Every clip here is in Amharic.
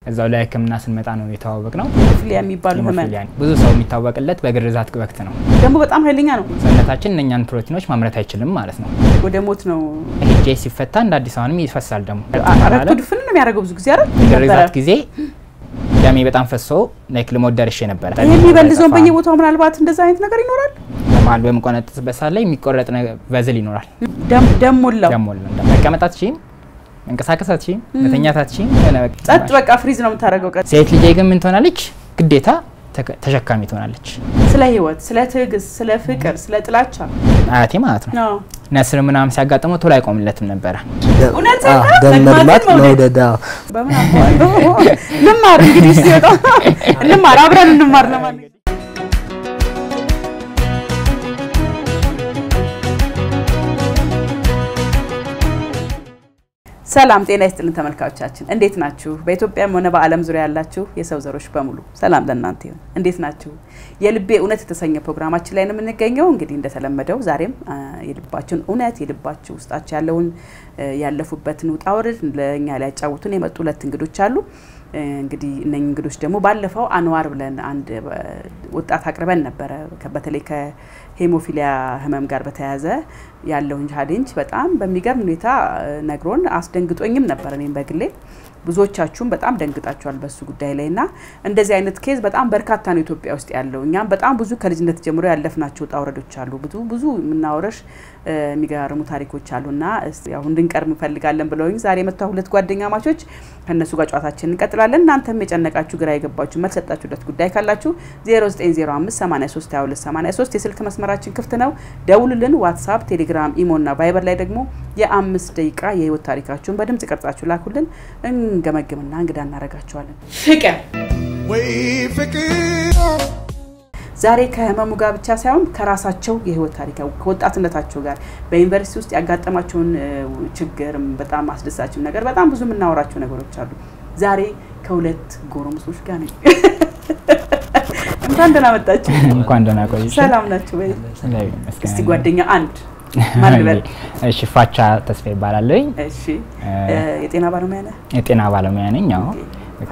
እዛው ላይ ሕክምና ስንመጣ ነው የተዋወቅ ነው። ሄሞፊሊያ የሚባሉ ህመም ሄሞፊሊያ ብዙ ሰው የሚታወቅለት በግርዛት ወቅት ነው። ደግሞ በጣም ኃይለኛ ነው። ሰውነታችን እነኛን ፕሮቲኖች ማምረት አይችልም ማለት ነው። ወደ ሞት ነው። ሄጄ ሲፈታ እንደ አዲስ አሁንም ይፈሳል ደግሞ ረግቶ ድፍን ነው የሚያደርገው ብዙ ጊዜ አይደል? ግርዛት ጊዜ ደሜ በጣም ፈሶ ላይክ ልሞት ደርሼ ነበረ። የሚበልዘውን በየቦታው ምናልባት እንደዛ አይነት ነገር ይኖራል። በመሀል በምቆነጥስበት ሰዓት ላይ የሚቆረጥ ቨዝል ይኖራል። ደም ሞላው ደሞ መቀመጥ አትችይም፣ መንቀሳቀስ አትችይም፣ መተኛት አትችይም። ጸጥ በቃ ፍሪዝ ነው የምታደርገው። ቀን ሴት ልጄ ግን ምን ትሆናለች? ግዴታ ተሸካሚ ትሆናለች። ስለ ህይወት፣ ስለ ትዕግስት፣ ስለ ፍቅር፣ ስለ ጥላቻ አያቴ ማለት ነው አዎ። ነስር ምናምን ሲያጋጥመው ቶሎ አይቆምለትም ነበረ። እውነት አዎ፣ ደም መድማት መውደድ አዎ። በምን አውቀዋለሁ? ልማር እንግዲህ ሲወጣ ልማር፣ አብረን እንማር ለማንኛውም ሰላም ጤና ይስጥልን ተመልካቾቻችን፣ እንዴት ናችሁ? በኢትዮጵያም ሆነ በዓለም ዙሪያ ያላችሁ የሰው ዘሮች በሙሉ ሰላም ለእናንተ ይሁን። እንዴት ናችሁ? የልቤ እውነት የተሰኘ ፕሮግራማችን ላይ ነው የምንገኘው። እንግዲህ እንደተለመደው ዛሬም አ፣ የልባችሁን እውነት የልባችሁ ውስጣችሁ ያለውን እ፣ ያለፉበትን ውጣ ውረድ ለእኛ ሊያጫውቱን የመጡ ሁለት እንግዶች አሉ። እ፣ እንግዲህ እነኝህ እንግዶች ደግሞ ባለፈው አንዋር ብለን አንድ እ፣ ወጣት አቅርበን ነበረ ከ- በተለይ ከሄሞፊሊያ ህመም ጋር በተያያዘ ያለውን ቻሌንጅ በጣም በሚገርም ሁኔታ እ፣ ነግሮን አስደንግጦኝም ነበር እኔም በግሌ ብዙዎቻችሁም በጣም ደንግጣችኋል በሱ ጉዳይ ላይ እና እንደዚህ አይነት ኬዝ በጣም በርካታ ነው ኢትዮጵያ ውስጥ ያለው። እኛም በጣም ብዙ ከልጅነት ጀምሮ ያለፍናቸው ውጣ ውረዶች አሉ። ብዙ ብዙ የምናወረሽ እ፣ የሚገራርሙ ታሪኮች አሉና እስቲ ያው እንድንቀርብ እንፈልጋለን ብለውኝ ዛሬ የመጣ ሁለት ጓደኛ ማቾች ከእነሱ ጋር ጨዋታችን እንቀጥላለን። እናንተም የጨነቃችሁ ግራ የገባችሁ መልስ ሰጣችሁለት ጉዳይ ካላችሁ 0905832283 የስልክ መስመራችን ክፍት ነው። ደውሉልን። ዋትሳፕ፣ ቴሌግራም፣ ኢሞ እና ቫይበር ላይ ደግሞ የአምስት ደቂቃ የህይወት ታሪካችሁን በድምጽ ቀርጻችሁ ላኩልን። እንገመግምና እንግዳ እናደርጋችኋለን። ፍቅር ወይ ፍቅር ዛሬ ከህመሙ ጋር ብቻ ሳይሆን ከራሳቸው የህይወት ታሪክ ከወጣትነታቸው ጋር በዩኒቨርሲቲ ውስጥ ያጋጠማቸውን እ፣ ችግርም በጣም አስደሳችም ነገር በጣም ብዙ የምናወራቸው ነገሮች አሉ። ዛሬ ከሁለት ጎረምሶች ጋር ነኝ። እንኳን ደህና መጣችሁ። እንኳን ደህና ቆይሽ። ሰላም ናችሁ ወይ? እግዚአብሔር ይመስገን። እስቲ ጓደኛ አንድ ማን ልበል? እሺ ፋቻ ተስፋ ይባላለኝ። እሺ እ፣ የጤና ባለሙያ ነህ? የጤና ባለሙያ ነኝ። አዎ ኦኬ።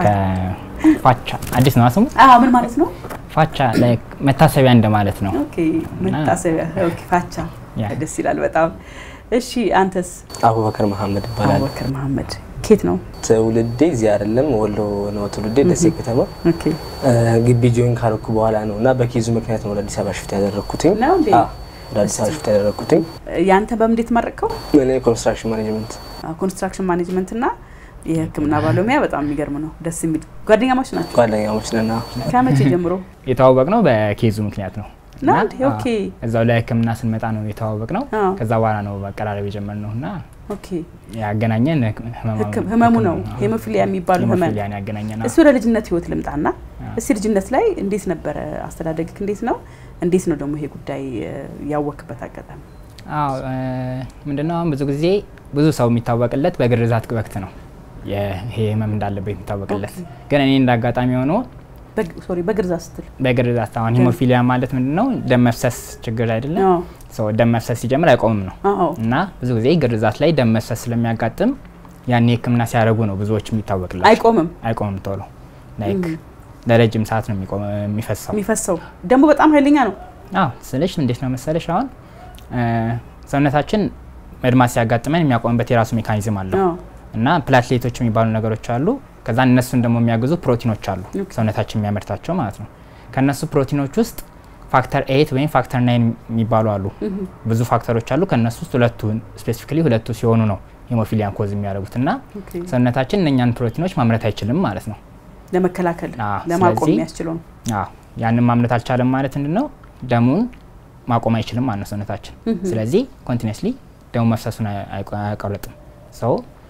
ከፋቻ አዲስ ነው ስሙ። አዎ ምን ማለት ነው? ፋቻ ላይክ መታሰቢያ እንደማለት ነው። ኦኬ መታሰቢያ። ኦኬ ፋቻ ያ። ደስ ይላል በጣም። እሺ አንተስ? አቡበከር መሐመድ ይባላል። አቡበከር መሐመድ ኬት ነው? ትውልዴ እዚህ አይደለም፣ ወሎ ነው ትውልዴ፣ ደሴ ከተማ። ኦኬ እ፣ ግቢ ጆይን ካረኩ በኋላ ነው እና በኬዙ ምክንያት ነው ወደ አዲስ አበባ ሽፍት ያደረግኩትኝ። ነው እንዴ? አዎ፣ ወደ አዲስ አበባ ሽፍት ያደረግኩትኝ ያንተ በምን እንዴት መረቅከው? እኔ ኮንስትራክሽን ማኔጅመንት ኮንስትራክሽን ማኔጅመንት እና የሕክምና ባለሙያ በጣም የሚገርም ነው። ደስ የሚል ጓደኛሞች ናቸው። ጓደኛሞች ነን። አዎ። ከመቼ ጀምሮ የተዋወቅ ነው በኬዙ ምክንያት ነው። ነው እና፣ እንዴ? ኦኬ አዎ፣ እዛው ላይ ህክምና ስንመጣ ነው የተዋወቅ ነው። አዎ። ከዛ በኋላ ነው መቀራረብ የጀመርነው እና ኦኬ ያገናኘን ህመሙ- ህክም- ህመሙ ነው ህክምና፣ አዎ። ሄሞፊሊያ የሚባሉ ህመም። ሄሞፊሊያን ያገናኘን አዎ። እሱ ወደ ልጅነት ህይወት ልምጣና እስቲ ልጅነት ላይ እንዴት ነበረ አስተዳደግክ? እንዴት ነው እንዴት ነው ደግሞ ይሄ ጉዳይ እ፣ ያወክበት አጋጣሚ? አዎ እ፣ ምንድነው አሁን ብዙ ጊዜ ብዙ ሰው የሚታወቅለት በግርዛት ወቅት ነው ይሄ ህመም እንዳለበት የሚታወቅለት። ግን እኔ እንደ አጋጣሚ ሆኖ በግ- ሶሪ በግርዛ ስትል በግርዛት አሁን ሂሞፊሊያ ማለት ምንድነው ደም መፍሰስ ችግር አይደለም። አዎ ሰው ደም መፍሰስ ሲጀምር አይቆምም ነው አዎ እና ብዙ ጊዜ ግርዛት ላይ ደም መፍሰስ ስለሚያጋጥም ያኔ ህክምና ሲያደርጉ ነው ብዙዎች የሚታወቅላቸው። አይቆምም አይቆምም ቶሎ ላይክ ለረጅም ሰዓት ነው የሚቆም- የሚፈሳው። የሚፈሰው ደግሞ በጣም ኃይለኛ ነው። አዎ ስልሽ እንዴት ነው መሰለሽ አሁን እ፣ ሰውነታችን መድማት ሲያጋጥመን የሚያቆምበት የራሱ ሜካኒዝም አለው አዎ እና ፕላትሌቶች የሚባሉ ነገሮች አሉ። ከዛ እነሱን ደግሞ የሚያግዙ ፕሮቲኖች አሉ ኦኬ። ሰውነታችን የሚያመርታቸው ማለት ነው። ከእነሱ ፕሮቲኖች ውስጥ ፋክተር ኤይት ወይም ፋክተር ናይን የሚባሉ አሉ። ብዙ ፋክተሮች አሉ። ከእነሱ ውስጥ ሁለቱ ስፔሲፊካሊ ሁለቱ ሲሆኑ ነው ሄሞፊሊያን ኮዝ የሚያደርጉት እና ኦኬ። ሰውነታችን እነኛን ፕሮቲኖች ማምረት አይችልም ማለት ነው። ለመከላከል አዎ፣ ለማቆም ስለዚህ- የሚያስችለው ነው። አዎ ያንን ማምረት አልቻለም ማለት ምንድን ነው? ደሙን ማቆም አይችልም ማለት ነው ሰውነታችን። ስለዚህ ኮንቲኒስሊ ደሙ መፍሰሱን አይ- አይቆ- አያቋርጥም። ሰው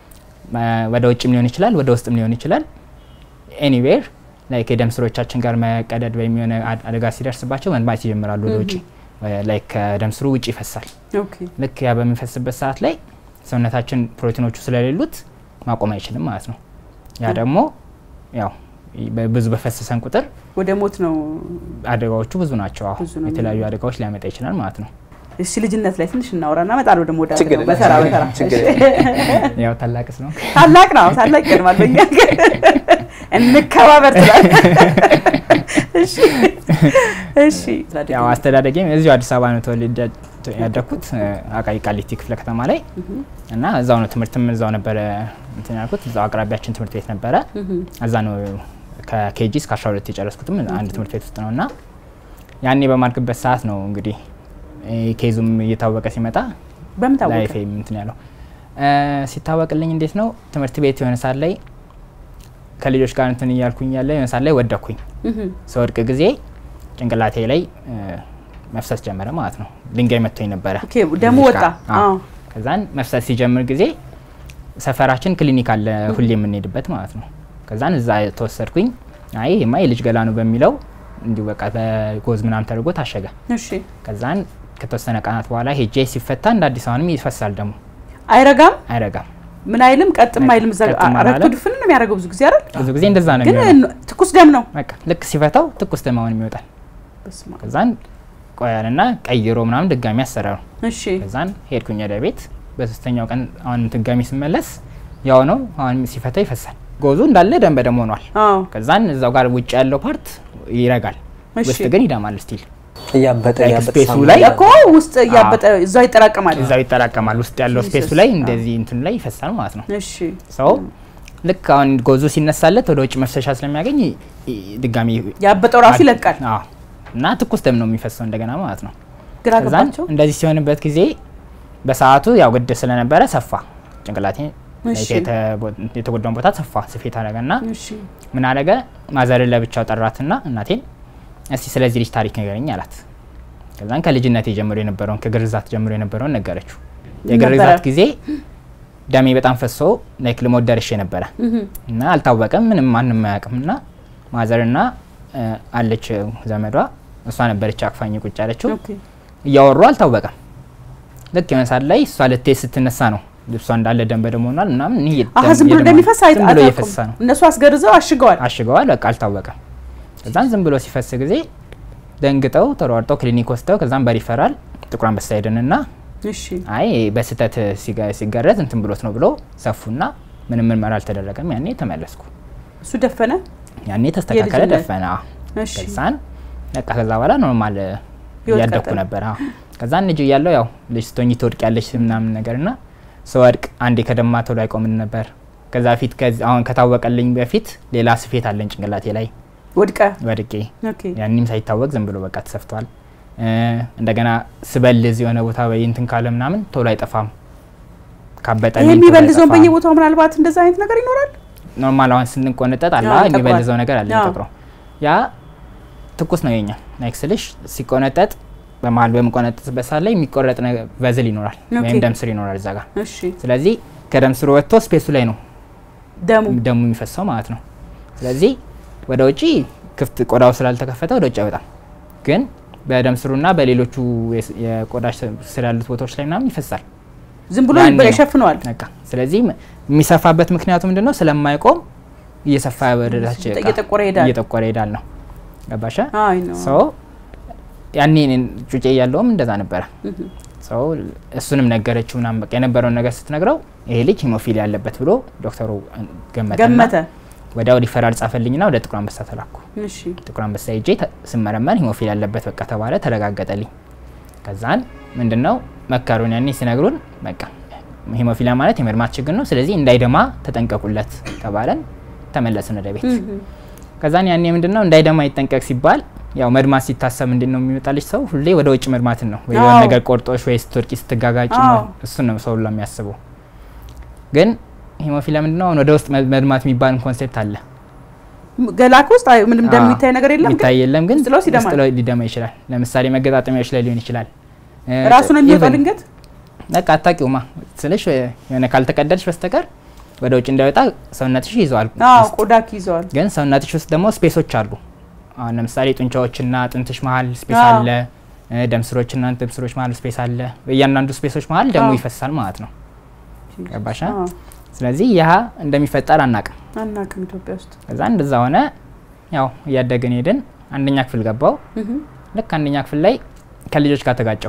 ወደ ውጭም ሊሆን ይችላል፣ ወደ ውስጥም ሊሆን ይችላል። ኤኒዌር ላይክ የደም ስሮቻችን ጋር መቀደድ ወይም የሆነ አድ- አደጋ ሲደርስባቸው መድማት ይጀምራሉ ወደ ውጭ ላይክ ከደም ስሩ ውጭ ይፈሳል። ኦኬ ልክ ያ በሚፈስበት ሰዓት ላይ ሰውነታችን ፕሮቲኖቹ ስለሌሉት ማቆም አይችልም ማለት ነው። ያ ደግሞ ያው በ- ብዙ በፈሰሰን ቁጥር ወደ ሞት ነው። አደጋዎቹ ብዙ ናቸው። አሁን ብዙ ነው የተለያዩ አደጋዎች ሊያመጣ ይችላል ማለት ነው። እሺ ልጅነት ላይ ትንሽ እናውራና እመጣለሁ ደግሞ ወደ ችግር አደጋው በተራ የለም። በተራ ችግር እሺ። ያው ታላቅስ ነው ታላቅ ነው ታላቅ ይቀድማል በእኛ ሀገር። እንከባበር ትላል። እሺ እሺ። ያው አስተዳደጌም እዚሁ አዲስ አበባ ነው ተወልጄ ያደግኩት አቃቂ ቃሊቲ ክፍለ ከተማ ላይ እና እዛው ነው ትምህርትም እዛው ነበረ እንትን ያልኩት እዛው አቅራቢያችን ትምህርት ቤት ነበረ። እዛ ነው ከኬጂ እስከ 12 የጨረስኩትም አንድ ትምህርት ቤት ውስጥ ነው እና ያኔ በማድግበት ሰዓት ነው እንግዲህ ኬዙም እየታወቀ ሲመጣ በምን ታወቀ? ላይፌ እንትን ያለው ሲታወቅልኝ እንዴት ነው ትምህርት ቤት የሆነ ሰዓት ላይ ከልጆች ጋር እንትን እያልኩኝ ያለ የሆነ ሰዓት ላይ ወደኩኝ። ስወድቅ ጊዜ ጭንቅላቴ ላይ መፍሰስ ጀመረ ማለት ነው። ድንጋይ መጥቶኝ ነበረ። ኦኬ፣ ደሙ ልጆች ወጣ። ጋር። አዎ። አዎ። ከዛን መፍሰስ ሲጀምር ጊዜ ሰፈራችን ክሊኒክ አለ ሁሌ የምንሄድበት ማለት ነው። ከዛን እዛ ተወሰድኩኝ። አይ ይሄማ የልጅ ገላ ነው በሚለው እንዲሁ በቃ በጎዝ ምናምን ተደርጎ ታሸገ። እሺ። ከዛን ከተወሰነ ቀናት በኋላ ሄጄ ሲፈታ እንደ አዲስ አሁንም ይፈሳል ደግሞ አይረጋም፣ አይረጋም። ምን አይልም፣ ቀጥም አይልም። እዛ ቀጥም ረግቶ አላለም። ድፍን ነው የሚያደርገው ብዙ ጊዜ አይደል? ብዙ ጊዜ እንደዛ ነው ግን የሚሆነው። ትኩስ ደም ነው። በቃ ልክ ሲፈታው ትኩስ ደም አሁንም ይወጣል። በስመ አብ። ከዛን ቆያልና ቀይሮ ምናምን ድጋሚ አሰራሩ። እሺ። ከዛን ሄድኩኝ ወደ ቤት። በሶስተኛው ቀን አሁን ድጋሚ ስመለስ ያው ነው አሁን ሲፈታ ይፈሳል። ጎዙ እንዳለ ደም በደም ሆኗል። አዎ። ከዛን እዛው ጋር ውጭ ያለው ፓርት ይረጋል፣ እሺ። ውስጥ ግን ይደማል። ስቲል እያበጠ Like እያበጠ space ሳሙና ላይ እኮ ውስጥ እያበጠ እዛው ይጠራቀማል። እዛው ይጠራቀማል። ውስጥ ያለው Jesus። ስፔሱ ላይ አዎ። እንደዚህ እንትኑ ላይ ይፈሳል ማለት ነው። እሺ። ሰው ልክ አሁን ጎዙ ሲነሳለት ወደ ውጭ መፍሰሻ ስለሚያገኝ ይ- ይ- ድጋሚ ያበጠው ራሱ ይለቃል። አዎ። እና ትኩስ ደም ነው የሚፈሰው እንደገና ማለት ነው። ግራ ከዛን ገባቸው። እንደዚህ ሲሆንበት ጊዜ በሰዓቱ ያው ግድ ስለነበረ ሰፋ ጭንቅላቴ እሺ። የተቦ- የተጎዳውን ቦታ ሰፋ ስፌት አደረገና እሺ። ምን አደረገ ማዘርን ለብቻው ጠራትና እናቴን እስቲ ስለዚህ ልጅ ታሪክ ንገረኝ አላት። ከዛን ከልጅነት ጀምሮ የነበረውን ከግርዛት ጀምሮ የነበረውን ነገረችው። የግርዛት ነበረ? ጊዜ ደሜ በጣም ፈሶ ላይክ ልሞት ደርሼ ነበረ እና አልታወቀም፣ ምንም ማንም አያውቅም። እና ማዘርና እ፣ አለች ዘመዷ እሷ ነበረች አቅፋኝ ቁጭ ያለችው ኦኬ። እያወሩ አልታወቀም። ልክ የሆነ ሰዓት ላይ እሷ ልትሄድ ስትነሳ ነው ልብሷ እንዳለ ደም በደም ሆኗል ምናምን ይሄ አሀ ደም- ዝም ብሎ የደም- እንደሚፈስ አይ- ዝም ብሎ አታውቁም። እየፈሳ ነው እነሱ አስገርዘው አሽገዋል። አሽገዋል። በቃ አልታወቀም። ከዛን ዝም ብሎ ሲፈስ ጊዜ ደንግጠው ተሯርጠው ክሊኒክ ወስደው ከዛም በሪፈራል ጥቁር አንበሳ ሄድንና እሺ። አይ በስህተት ሲገ- ሲገረዝ እንትን ብሎት ነው ብሎ ሰፉና ምንም ምርመራ አልተደረገም። ያኔ ተመለስኩ። እሱ ደፈነ። ያኔ ተስተካከለ፣ የልጅነት- ደፈነ። አዎ። እሺ። ከዛን በቃ ከዛ በኋላ ኖርማል ህይወት እያደግኩ ቀጠለ። ነበር። አዎ። ከዛን ልጅ እያለሁ ያው ልጅ ስትሆኚ ትወድቅ ያለች ምናምን ነገር ና ስወድቅ አንዴ ከደማ ቶሎ አይቆምን ነበር። ከዛ ፊት አሁን ከታወቀልኝ በፊት ሌላ ስፌት አለኝ ጭንቅላቴ ላይ ወድቀ። ወድቄ ኦኬ። ያንም ሳይታወቅ ዝም ብሎ በቃ ተሰፍቷል። እ፣ እንደገና ስበልዝ የሆነ ቦታ ወይ እንትን ካለ ምናምን ቶሎ አይጠፋም። ካበጠ ይሄ የሚበልዘውን በየቦታው ምናልባት እንደዛ አይነት ነገር ይኖራል። ኖርማል አሁን ስንቆነጠጥ አለ አዎ፣ ይጠቁራል። የሚበልዘው ነገር አለ አዎ። የሚጠቁረው ያ ትኩስ ነው የኛ ላይክ ስልሽ ሲቆነጠጥ በመሀል በምቆነጠጥበት ሰዓት ላይ የሚቆረጥ ነገ- ቨዝል ይኖራል ኦኬ። ወይም ደም ስር ይኖራል እዛ ጋር እሺ። ስለዚህ ከደም ስሩ ወጥቶ ስፔሱ ላይ ነው ደሙ ደሙ የሚፈሰው ማለት ነው። ስለዚህ ወደ ውጪ ክፍት ቆዳው ስላልተከፈተ ወደ ውጭ አይወጣም። ግን በደም ስሩና በሌሎቹ የስ- የቆዳ ስ- ስር ያሉት ቦታዎች ላይ ምናምን ይፈሳል። ዝም ብሎ ያኔ ነው። ይሸፍነዋል። በቃ ስለዚህ ም- የሚሰፋበት ምክንያቱ ምንድነው? ስለማይቆም እየሰፋ ወደታች በቃ እየጠቆረ ይሄዳል። እየጠቆረ ይሄዳል ነው። ገባሻ? አይ ነው። ሶ ያኔ እኔን ጩጬ እያለውም እንደዛ ነበረ። ሰው እሱንም ነገረችው ምናምን በቃ የነበረውን ነገር ስትነግረው ይሄ ልጅ ሂሞፊል ያለበት ብሎ ዶክተሩ ገመተና ገመተ። ወዲያው ሪፈራል ጻፈልኝና ወደ ጥቁር አንበሳ ተላኩ። እሺ። ጥቁር አንበሳ ሄጄ ተ- ስመረመር ሂሞፊል ያለበት በቃ ተባለ፣ ተረጋገጠልኝ። ከዛን ምንድነው መከሩን ያኔ ሲነግሩን በቃ ሂሞፊሊያ ማለት የመድማት ችግር ነው፣ ስለዚህ እንዳይደማ ተጠንቀቁለት ተባለን። ተመለስን ወደ ቤት። ከዛን ያኔ ምንድነው እንዳይደማ ይጠንቀቅ ሲባል ያው መድማት ሲታሰብ ምንድን ነው የሚመጣልሽ ሰው ሁሌ ወደ ውጭ መድማትን ነው ወይ የሆነ አዎ። ነገር ቆርጦሽ ወይ ስትወድቂ ስትጋጋጭ አዎ። እሱን ነው ሰው ሁሉ የሚያስበው። ግን ሂሞፊሊያ ምንድነው አሁን ወደ ውስጥ መ- መድማት የሚባል ኮንሴፕት አለ ገላክ ውስጥ አይ ምንም ደም አዎ። የሚታይ ነገር የለም። ግን የሚታይ የለም ግን ውስጥ ለውስጥ ይደማል። ውስጥ ለውስጥ ሊደማ ይችላል። ለምሳሌ መገጣጠሚያዎች ላይ ሊሆን ይችላል። እ፣ ራሱ ነው የሚወጣው even ድንገት። በቃ አታውቂውማ ስልሽ የሆነ ካልተቀደልሽ በስተቀር ወደ ውጭ እንዳይወጣ ሰውነትሽ ይዘዋል። አዎ ውስጥ። ቆዳክ ይዘዋል። ግን ሰውነትሽ ውስጥ ደግሞ ስፔሶች አሉ። አሁን ለምሳሌ ጡንቻዎችና አጥንትሽ መሀል ስፔስ አዎ። አለ። እ፣ ደም ስሮችና ደም ስሮች መሀል ስፔስ አለ። በእያንዳንዱ ስፔሶች መሀል ደሙ አዎ። ይፈሳል ማለት ነው። ገባሻ? አዎ። ስለዚህ ያ እንደሚፈጠር አናቅም። አናውቅም ኢትዮጵያ ውስጥ። ከዛ እንደዛ ሆነ። ያው እያደግን ሄድን። አንደኛ ክፍል ገባው። እህ ልክ አንደኛ ክፍል ላይ ከልጆች ጋር ተጋጨው።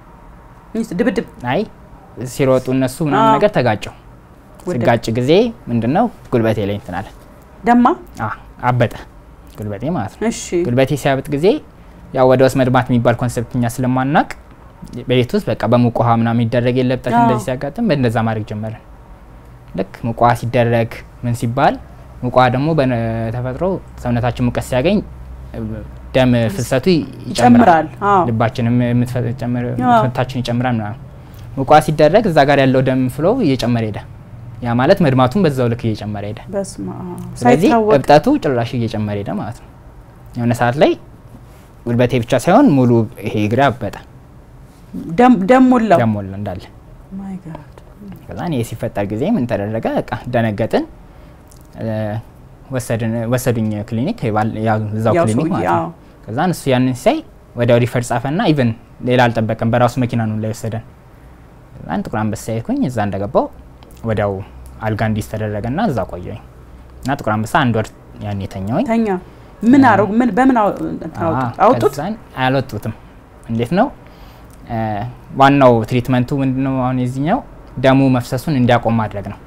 ሚስት ድብድብ አይ ሲሮጡ እነሱ ምናምን አዎ። ነገር ተጋጨው። ወደቀ። ስጋጭ ጊዜ ምንድነው ጉልበቴ ላይ እንትን አለ። ደማ አ አበጠ ጉልበቴ ማለት ነው። እሺ ጉልበቴ ሲያብጥ ጊዜ ያው ወደ ውስጥ መድማት የሚባል ኮንሰፕት እኛ ስለማናቅ በቤት ውስጥ በቃ በሙቅ ውሃ ምናምን ይደረግ የለብጠት አዎ። እንደዚህ ሲያጋጥም በእንደዛ ማድረግ ጀመርን። ልክ ሙቅ ውሃ ሲደረግ ምን ሲባል ሙቅ ውሃ ደግሞ በተፈጥሮ ሰውነታችን ሙቀት ሲያገኝ እ፣ ደም ፍሰቱ ይ- ይጨምራል። አዎ ልባችንም የምትፈ- ጨምር- አዎ። ምታችን ይጨምራል ምናምን። ሙቅ ውሃ ሲደረግ እዛ ጋር ያለው ደም ፍሎ እየጨመረ ሄደ። ያ ማለት መድማቱም በዛው ልክ እየጨመረ ሄደ። በስመ አብ ስለዚህ ሳይታወቅ እብጠቱ ጭራሽ እየጨመረ ሄደ ማለት ነው። የሆነ ሰዓት ላይ ጉልበቴ ብቻ ሳይሆን ሙሉ ይሄ እግሬ አበጠ፣ ደም ደም ሞላው። ደም ሞላ እንዳለ። ማይ ጋድ ከዛ ይሄ ሲፈጠር ጊዜ ምን ተደረገ? በቃ ደነገጥን። እ፣ ወሰድን ወሰዱኝ ክሊኒክ የባል- ያው እዛው ያው ክሊኒክ ሰውዬ፣ ማለት አዎ። ነው። ከዛ እሱ ያንን ሲያይ ወዲያው ሪፈር ጻፈና ኢቨን ሌላ አልጠበቀም፣ በራሱ መኪና ነው ላይ ወሰደን። ከዛን ጥቁር አንበሳ ሄድኩኝ። እዛ እንደገባው ወዲያው አልጋ እንዲስ ተደረገና እዛ ቆየኝ እና ጥቁር አንበሳ አንድ ወር ያን የተኛውኝ ተኛ ምን አረጉ? ምን በምን አው- እንትን አወጡት? አወጡት? ከዛን አልወጡትም። እንዴት ነው እ፣ ዋናው ትሪትመንቱ ምንድነው? አሁን የዚህኛው ደሙ መፍሰሱን እንዲያቆም ማድረግ ነው።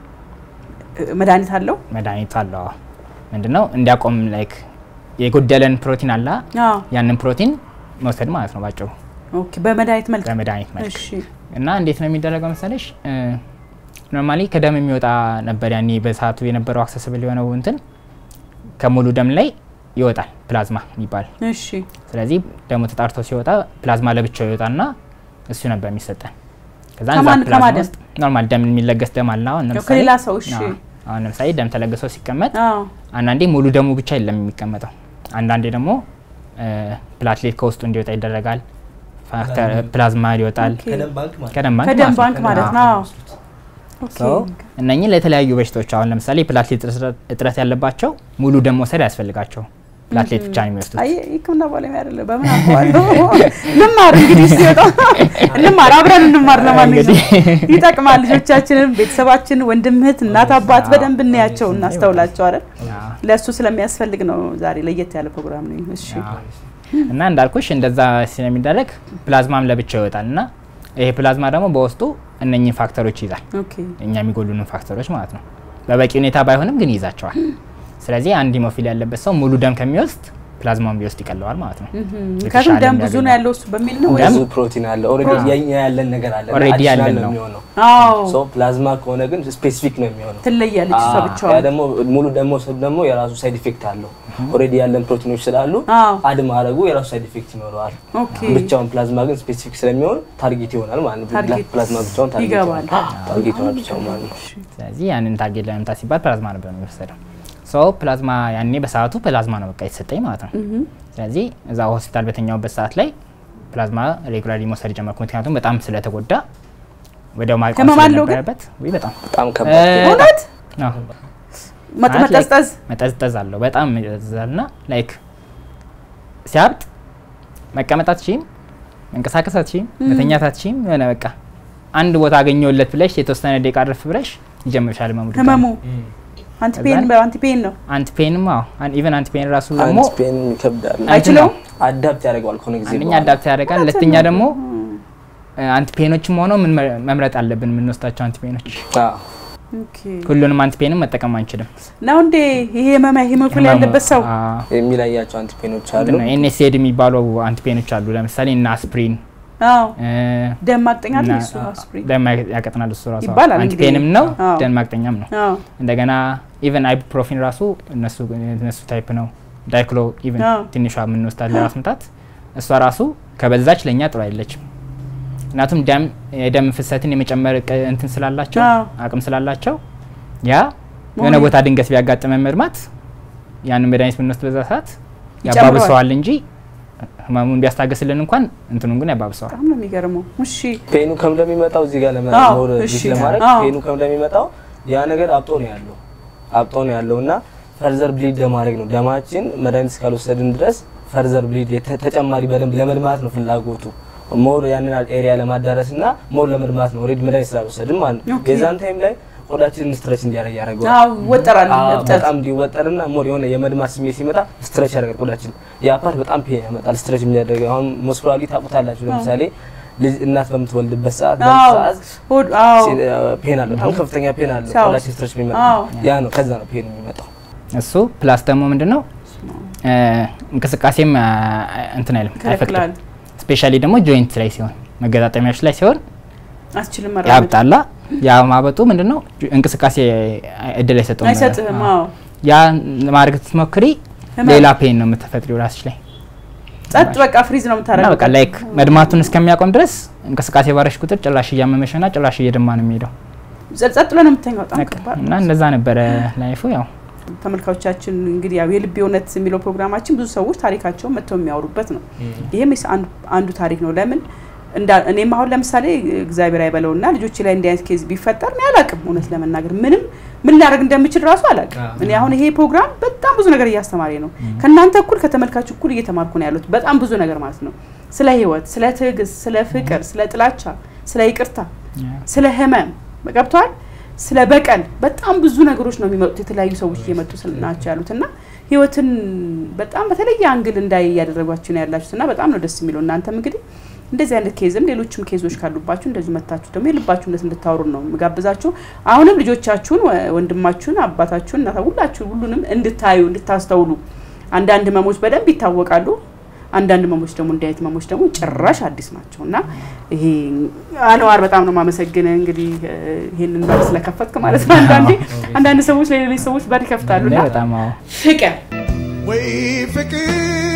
መድኃኒት አለው? መድኃኒቱ አለው። አዎ። ምንድነው እንዲያቆም ላይክ የጎደለን ፕሮቲን አለ አዎ ያንን ፕሮቲን መውሰድ ማለት ነው ባጭሩ ኦኬ። በመድኃኒት መልክ በመድኃኒት መልክ እሺ እና እንዴት ነው የሚደረገው መሰለሽ ኖርማሊ ከደም የሚወጣ ነበር ያኔ በሰዓቱ የነበረው አክሰስብል የሆነው እንትን ከሙሉ ደም ላይ ይወጣል ፕላዝማ የሚባል እሺ ስለዚህ ደሙ ተጣርቶ ሲወጣ ፕላዝማ ለብቻው ይወጣና እሱ ነበር የሚሰጠን ከዛ ከማን- እዛ ፕላዝማ ከማን ደም? ውስጥ ኖርማል ደም የሚለገስ ደም አለ አሁን ለምሳሌ ከሌላ ሰው እሺ አዎ፣ አሁን ለምሳሌ ደም ተለግሶ ሲቀመጥ አዎ አንዳንዴ ሙሉ ደሙ ብቻ የለም የሚቀመጠው አንዳንዴ ደግሞ እ፣ ፕላትሌት ከውስጡ እንዲወጣ ይደረጋል ፋክተር ፕላዝማ ይወጣል ኦኬ። ከደም ባንክ ማለት ነው። ከደም ባንክ ከደም ማለት ነው። ባንክ ማለት ነው። አዎ ኦኬ ሰው እነኚህ ለተለያዩ በሽታዎች አሁን ለምሳሌ ፕላትሌት እጥረት- እጥረት ያለባቸው ሙሉ ደም መውሰድ አያስፈልጋቸው ፕላትሌት ብቻ ነው የሚወስዱት። አይ ሕክምና ባለሙያ አይደለም። በምን አውቀዋለሁ? እንማር እንግዲህ ሲወጣ እንማር፣ አብረን እንማር። ለማንኛውም ይጠቅማል። ልጆቻችንን፣ ቤተሰባችን፣ ወንድም እህት፣ እናት አባት በደንብ እናያቸው፣ እናስተውላቸው አይደል? አዎ። ለእሱ ስለሚያስፈልግ ነው ዛሬ ለየት ያለ ፕሮግራም ነው። እሺ አዎ። እና እንዳልኩሽ እንደዛ ስለሚደረግ ፕላዝማም ለብቻው ይወጣል እና ይሄ ፕላዝማ ደግሞ በውስጡ እነኚህ ፋክተሮች ይይዛል። ኦኬ እኛ የሚጎሉንን ፋክተሮች ማለት ነው። በበቂ ሁኔታ ባይሆንም ግን ይይዛቸዋል። ስለዚህ አንድ ሂሞፊል ያለበት ሰው ሙሉ ደም ከሚወስድ ፕላዝማውን ቢወስድ ይቀለዋል ማለት ነው። ምክንያቱም የተሻለ ደም ብዙ ነው የሚያገኘው። ያለው እሱ በሚል ነው ወይ? ደም ብዙ ፕሮቲን አለ ኦልሬዲ የኛ ያለን ነገር አለ Already አዲሽናል ያለን ነው ነው። የሚሆነው አዎ ሶ ፕላዝማ ከሆነ ግን ስፔሲፊክ ነው የሚሆነው ትለያለች እሷ አ- ያ ብቻዋን። ደግሞ ሙሉ ደግሞ መውሰድ ደግሞ የራሱ ሳይድ ኢፌክት አለው ኦልሬዲ ያለን ፕሮቲኖች ስላሉ አዎ አድ ማድረጉ የራሱ ሳይድ ኢፌክት ይኖረዋል ኦኬ ብቻውን ፕላዝማ ግን ስፔሲፊክ ስለሚሆን ታርጌት ይሆናል ማለት ነው ታርጌት ፕላዝማ ብቻውን ታርጌት ይገባል። ይሆናል ታርጌት ይሆናል ብቻውን ማለት ነው ስለዚህ ያንን ታርጌት ለመምታት ሲባል ፕላዝማ ነበር የሚወሰደው። ሶ ፕላዝማ ያኔ በሰዓቱ ፕላዝማ ነው በቃ የተሰጠኝ ማለት ነው። ስለዚህ እዛ ሆስፒታል በተኛውበት ሰዓት ላይ ፕላዝማ ሬጉላሪ መውሰድ ጀመርኩ። ምክንያቱም በጣም ስለተጎዳ ወዲያው ማቆም ህመም አለው ግን? ስለነበረበት ወይ በጣም በጣም እ፣ ከባድ እውነት ነው መጥ- ማለት like መጠዝጠዝ መጠዝጠዝ አለው በጣም ይጠዝዛል ና ላይክ ሲያብጥ መቀመጥ አትችይም፣ መንቀሳቀስ አትችይም፣ መተኛት አትችይም። የሆነ በቃ አንድ ቦታ አገኘውለት ብለሽ የተወሰነ ደቂቃ አረፍ ብለሽ ይጀምርሻል ህመሙ ድጋሚ። ህመሙ አንቲፔን ከዛን- በአንቲፔን ነው አንቲፔንም አዎ ኢቨን አንቲፔን ራሱ ደግሞ አንድ ፔን ይከብዳል አይችለውም? አዳፕት ያደርገዋል ከሆነ ጊዜ አንደኛ በኋላ። አዳፕት ያደርጋል፣ ሁለተኛ ደግሞ አንቲፔኖችም ሆነው ምን መ- መምረጥ አለብን የምንወስዳቸው አንቲፔኖች። አዎ። ኦኬ ሁሉንም አንቲፔንም መጠቀም አንችልም። ነው እንዴ ይሄ ህመም ሂሞፊል ያለበት ሰው የሚለያቸው አንቲፔኖች አሉ ኤንኤስኤድ የሚባሉ አንቲፔኖች አሉ። ለምሳሌ እና አስፕሪን አዎ እ፣ ደም ማቅጠኛ እና- እሱ አስፕሪን ደም ያቀጥናል እሱ ራሱ ይባላል እንግዲህ። አንቲፔንም ነው አዎ። ደም ማቅጠኛም ነው። አዎ እንደገና ኢቨን አይቡፕሮፊን ራሱ እነሱ እነሱ ታይፕ ነው። ዳይክሎ ኢቨን አዎ። ትንሿ የምንወስዳት ለራስ ምታት እሷ ራሱ ከበዛች ለእኛ ጥሩ አይደለችም። ምክንያቱም ደም የደም ፍሰትን የመጨመር ቅ- እንትን ስላላቸው አዎ። አቅም ስላላቸው ያ የሆነ መሆን- ቦታ ድንገት ቢያጋጥመን መድማት ያንን መድኃኒት ብንወስድ በዛ ሰዓት ይጨምረዋል። ያባብሰዋል እንጂ ህመሙን ቢያስታገስልን እንኳን እንትኑን ግን ያባብሰዋል። በጣም ነው የሚገርመው። እሺ ፔኑ ከም እንደሚመጣው እዚህ ጋር ለመ- አዎ፣ ሞር እሺ። ዲስ ለማድረግ አዎ። ፔኑ ከም እንደሚመጣው ያ ነገር አብጦ ነው ያለው አብጦ ነው ያለው እና ፈርዘር ብሊድ ለማድረግ ነው ደማችን መድኃኒት እስካልወሰድን ድረስ ፈርዘር ብሊድ የተ- ተጨማሪ በደንብ ለመድማት ነው ፍላጎቱ ሞር ያንን ኤሪያ ለማዳረስ እና ሞር ለመድማት ነው ኦልሬዲ መድኃኒት ስላልወሰድን ማለት ነው ኦኬ። የዛን ታይም ላይ ቆዳችንን ስትረች እንዲያደርግ ያደርገዋል አዎ ወጠራል አዎ፣ እብጠት በጣም እንዲወጠርና ሞር የሆነ የመድማት ስሜት ሲመጣ ስትረች ያደርጋል ቆዳችን። ያ ፓርት በጣም ፔን ያመጣል። ስትረች የሚያደርግ አሁን ሞስኩላሊ ታውቁታላችሁ። ለምሳሌ ልጅ እናት በምትወልድበት ሰዓት አዎ በምጥ ሰዓት ሆድ አዎ ሲ- ፔን አለ፣ በጣም ከፍተኛ ፔን አለ። ሲያው- ቆዳችን ስትረች የሚመጣ አዎ። ያ ነው። ከዛ ነው ፔን የሚመጣው። እሱ ፕላስ ደግሞ ምንድን ነው እ፣ እንቅስቃሴም አ፣ እንትን አይልም አይፈቅድም። ይከለክላል። ስፔሻሊ ደግሞ ጆይንት ላይ ሲሆን መገጣጠሚያዎች ላይ ሲሆን አስችልም መራመድ ያብጣላ። ያ ማበጡ ምንድን ነው እንቅስቃሴ እድል አይሰጠውም። አይሰጥህም። አዎ። አዎ ያ ማድረግ ስትሞክሪ ህመም። ሌላ ፔን ነው የምትፈጥሪው ራስሽ ላይ ጸጥ በቃ ፍሪዝ ነው እና የምታደርገው። በቃ ላይክ መድማቱን እስከሚያቆም ድረስ እንቅስቃሴ ባረሽ ቁጥር ጭላሽ እያመመሽና ጭላሽ እየደማ ነው የሚሄደው ጸጥ ጸጥ ብለህ ነው የምተኛው። በጣም በቃ። ከባድ እና ነው። እንደዛ ነበረ ላይፉ ያው ተመልካቾቻችን እንግዲህ ያው የልቤ እውነት የሚለው ፕሮግራማችን ብዙ ሰዎች ታሪካቸውን መጥተው የሚያወሩበት ነው። ይህም የስ- አንዱ- አንዱ ታሪክ ነው። ለምን እንዳ- እኔም አሁን ለምሳሌ እግዚአብሔር አይበለውና ልጆች ላይ እንዲህ አይነት ኬዝ ቢፈጠር እኔ አላቅም፣ እውነት ለመናገር ምንም ምን ላደርግ እንደምችል ራሱ አላቅም። አዎ። እኔ አሁን ይሄ ፕሮግራም በጣም ብዙ ነገር እያስተማሪ ነው። ከእናንተ እኩል ከተመልካች እኩል እየተማርኩ ነው ያሉት በጣም ብዙ ነገር ማለት ነው። ስለ ህይወት፣ ስለ ትዕግስት፣ ስለ ፍቅር፣ ስለ ጥላቻ፣ ስለ ይቅርታ፣ ስለ ህመም ገብተዋል። ስለ በቀል በጣም ብዙ ነገሮች ነው የሚመጡት። የተለያዩ ሰዎች እየመጡ ስል- ናቸው ያሉት እና ህይወትን በጣም በተለየ አንግል እንዳይ እያደረጓችሁ ነው ያላችሁት እና በጣም ነው ደስ የሚለው። እናንተም እንግዲህ እንደዚህ አይነት ኬዝም ሌሎችም ኬዞች ካሉባችሁ እንደዚሁ መታችሁ ደግሞ የልባችሁ እውነት እንድታወሩ ነው የምጋብዛችሁ። አሁንም ልጆቻችሁን፣ ወ- ወንድማችሁን፣ አባታችሁን፣ እናታ ሁላችሁ ሁሉንም እንድታዩ እንድታስተውሉ። አንዳንድ ህመሞች በደንብ ይታወቃሉ። አንዳንድ ህመሞች ደግሞ እንዲህ አይነት ህመሞች ደግሞ ጭራሽ አዲስ ናቸው እና ይሄ አንዋር በጣም ነው ማመሰግን እንግዲህ እ፣ ይሄንን በር ስለከፈትክ ማለት ነው። አንዳንዴ አንዳንድ ሰዎች ለሌሎች ሰዎች በር ይከፍታሉ እና በጣም አዎ ፍቅር ወይ ፍቅር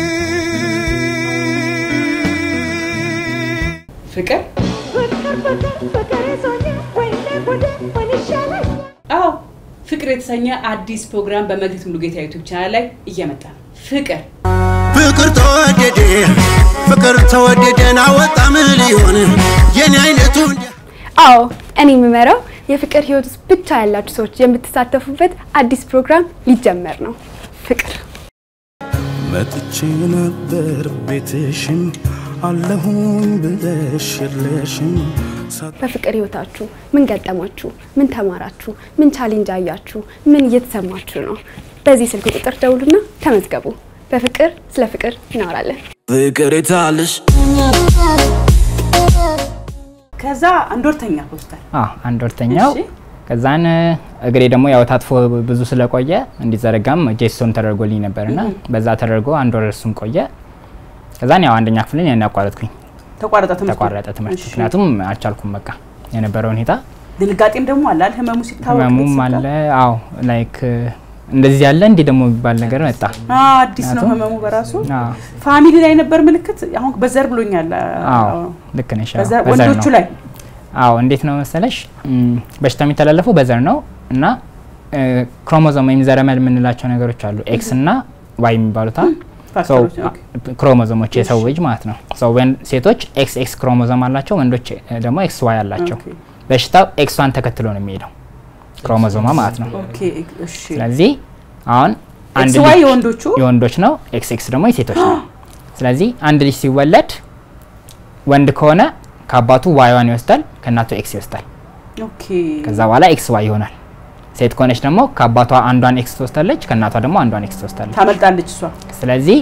ፍቅር ፍቅር ፍቅር ፍቅር ይዞኝ ወይኔ ጉዴ ምን ይሻላል? አዎ ፍቅር የተሰኘ አዲስ ፕሮግራም በመግቢት ሙሉጌታ ዩቱብ ቻናል ላይ እየመጣ ነው። ፍቅር ፍቅር ተወደደ ፍቅር ተወደደን አወጣ ምን ሊሆን የኔ አይነቱ እንዲያ አዎ እኔ የምመራው የፍቅር ህይወት ውስጥ ብቻ ያላችሁ ሰዎች የምትሳተፉበት አዲስ ፕሮግራም ሊጀመር ነው። ፍቅር መጥቼ ነበር ቤትሽን አለሁኝ ብለሽ የለሽም በፍቅር ህይወታችሁ ምን ገጠማችሁ? ምን ተማራችሁ? ምን ቻሌንጅ አያችሁ? ምን እየተሰማችሁ ነው? በዚህ ስልክ ቁጥር ደውሉና ተመዝገቡ። በፍቅር ስለ ፍቅር እናወራለን። ፍቅር የታለሽ ከዛ አንድ ወርተኛ ሆስፒታል አዎ አንድ ወርተኛው እሺ። ከዛን እግሬ ደግሞ ያው ታጥፎ ብዙ ስለቆየ እንዲዘረጋም ጄሶም ተደርጎልኝ ነበርና በዛ ተደርጎ አንድ ወር እሱም ቆየ። ከዛን ያው አንደኛ ክፍልን ያን ያቋረጥኩኝ ተቋረጠ ትምህርት ተቋረጠ ትምህርት እሺ። ምክንያቱም አልቻልኩም በቃ የነበረው ሁኔታ ድንጋጤም ደግሞ አለ አይደል? ህመሙ ሲታወቅ ህመሙም ቤተሰብ አለ ጋር? አዎ ላይክ እንደዚህ ያለ እንዲህ ደግሞ የሚባል ነገር መጣ አዎ አዲስ ነው ምክንያቱም- ህመሙ በራሱ አዎ ፋሚሊ ላይ ነበር ምልክት አሁን በዘር ብሎኛል አዎ ልክ ነሽ አዎ፣ በዘር- በዘር ወንዶቹ ነው። ላይ አዎ እንዴት ነው መሰለሽ እም፣ በሽታ የሚተላለፈው በዘር ነው እና እ፣ ክሮሞዞም ወይም ዘረመል የምንላቸው ነገሮች አሉ ኤክስ እና ዋይ የሚባሉት አ- ሰው ፋክተሮች ኦኬ። ክሮሞዞሞች የሰው ልጅ ማለት ነው። ሰው ወን- ሴቶች ኤክስ ኤክስ ክሮሞዞም አላቸው፣ ወንዶች እ፣ ደግሞ ኤክስ ዋይ አላቸው። ኦኬ። በሽታው ኤክሷን ተከትሎ ነው የሚሄደው ክሮሞዞማ ማለት ነው። ኦኬ እሺ ስለዚህ አሁን አንድ ኤክስ ዋይ ልጅ የወንዶቹ የወንዶች ነው፣ ኤክስ ኤክስ ደግሞ የሴቶች ነው። ስለዚህ አንድ ልጅ ሲወለድ ወንድ ከሆነ ከአባቱ ዋይዋን ይወስዳል፣ ከእናቱ ኤክስ ይወስዳል። ኦኬ ከዛ በኋላ ኤክስ ዋይ ይሆናል። ሴት ከሆነች ደግሞ ከአባቷ አንዷን ኤክስ ትወስዳለች፣ ከእናቷ ደግሞ አንዷን ኤክስ ትወስዳለች። ታመልጣለች እሷ ስለዚህ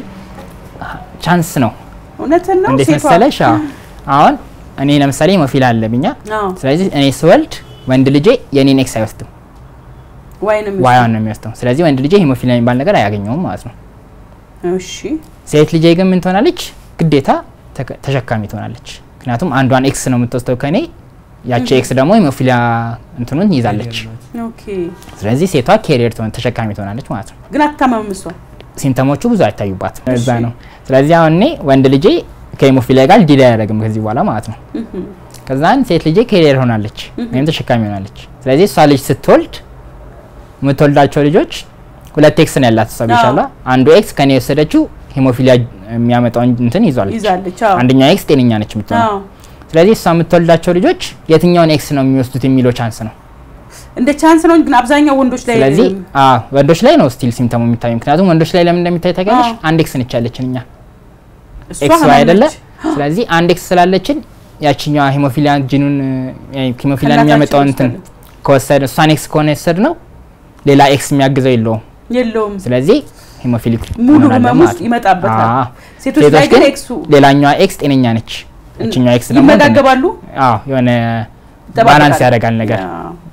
ቻንስ ነው። እውነትን ነው እንዴት ሴቷ መሰለሽ? አዎ አሁን እኔ ለምሳሌ ሞፊላ አለብኛ። አዎ ስለዚህ እኔ ስወልድ ወንድ ልጄ የኔን ኤክስ አይወስድም፣ ዋይንም ዋይዋን ነው የሚወስደው። ስለዚህ ወንድ ልጄ ሄሞፊላ የሚባል ነገር አያገኘውም ማለት ነው። እሺ ሴት ልጄ ግን ምን ትሆናለች? ግዴታ ተከ- ተሸካሚ ትሆናለች። ምክንያቱም አንዷን ኤክስ ነው የምትወስደው ከኔ፣ ያቺ ኤክስ ደግሞ ሄሞፊላ እንትኑን ይዛለች። ኦኬ ስለዚህ ሴቷ ኬሪየር ትሆን ተሸካሚ ትሆናለች ማለት ነው። ግን አትታመምም እሷ ሲምተሞቹ ብዙ አይታዩባትም። እዛ እሺ። ነው። ስለዚህ አሁን እኔ ወንድ ልጄ ከሄሞፊሊያ ጋር ዲል አያደርግም ከዚህ በኋላ ማለት ነው። ከዛን ሴት ልጄ ኬሪየር ሆናለች ወይም ተሸካሚ ሆናለች። ስለዚህ እሷ ልጅ ስትወልድ የምትወልዳቸው ልጆች ሁለት ኤክስ ነው ያላት እሷ ቢሻላ አንዱ ኤክስ ከኔ የወሰደችው ሄሞፊሊያ የሚያመጣውን እንትን ይዟለች። ይዛለች አዎ አንደኛው ኤክስ ጤነኛ ነች የምትሆነው። አዎ ስለዚህ እሷ የምትወልዳቸው ልጆች የትኛውን ኤክስ ነው የሚወስዱት የሚለው ቻንስ ነው። እንደ ቻንስ ነው ግን አብዛኛው ወንዶች ላይ ስለዚህ አዎ ወንዶች ላይ ነው ስቲል ሲምተሙ የሚታዩ። ምክንያቱም ወንዶች ላይ ለምን እንደሚታይ ታውቂያለሽ? አዎ። አንድ ኤክስ ነች ያለችን እኛ እሷ ኤክስ ህመም ዋይ አይደለ? ነች። ስለዚህ አንድ ኤክስ ስላለችን ያችኛዋ ሂሞፊሊያ ጂኑን ሂሞፊሊያን ከእናታችን የሚያመጣውን እንትን ወስደን። ከወሰደ እሷን ኤክስ ከሆነ የወሰድ ነው ሌላ ኤክስ የሚያግዘው የለውም። የለውም ስለዚህ ሂሞፊሊክ ሙሉ እንሆናለን ህመም ማለት ውስጥ ነው። ይመጣበታል። አዎ። ሴቶች ላይ ግን ኤክሱ ሌላኛዋ ኤክስ ጤነኛ ነች። እችኛዋ ኤክስ ደግሞ እንትን ነች። ይመጋገባሉ አዎ የሆነ ይጠባበቃል። ባላንስ ያደርጋል ነገር አዎ።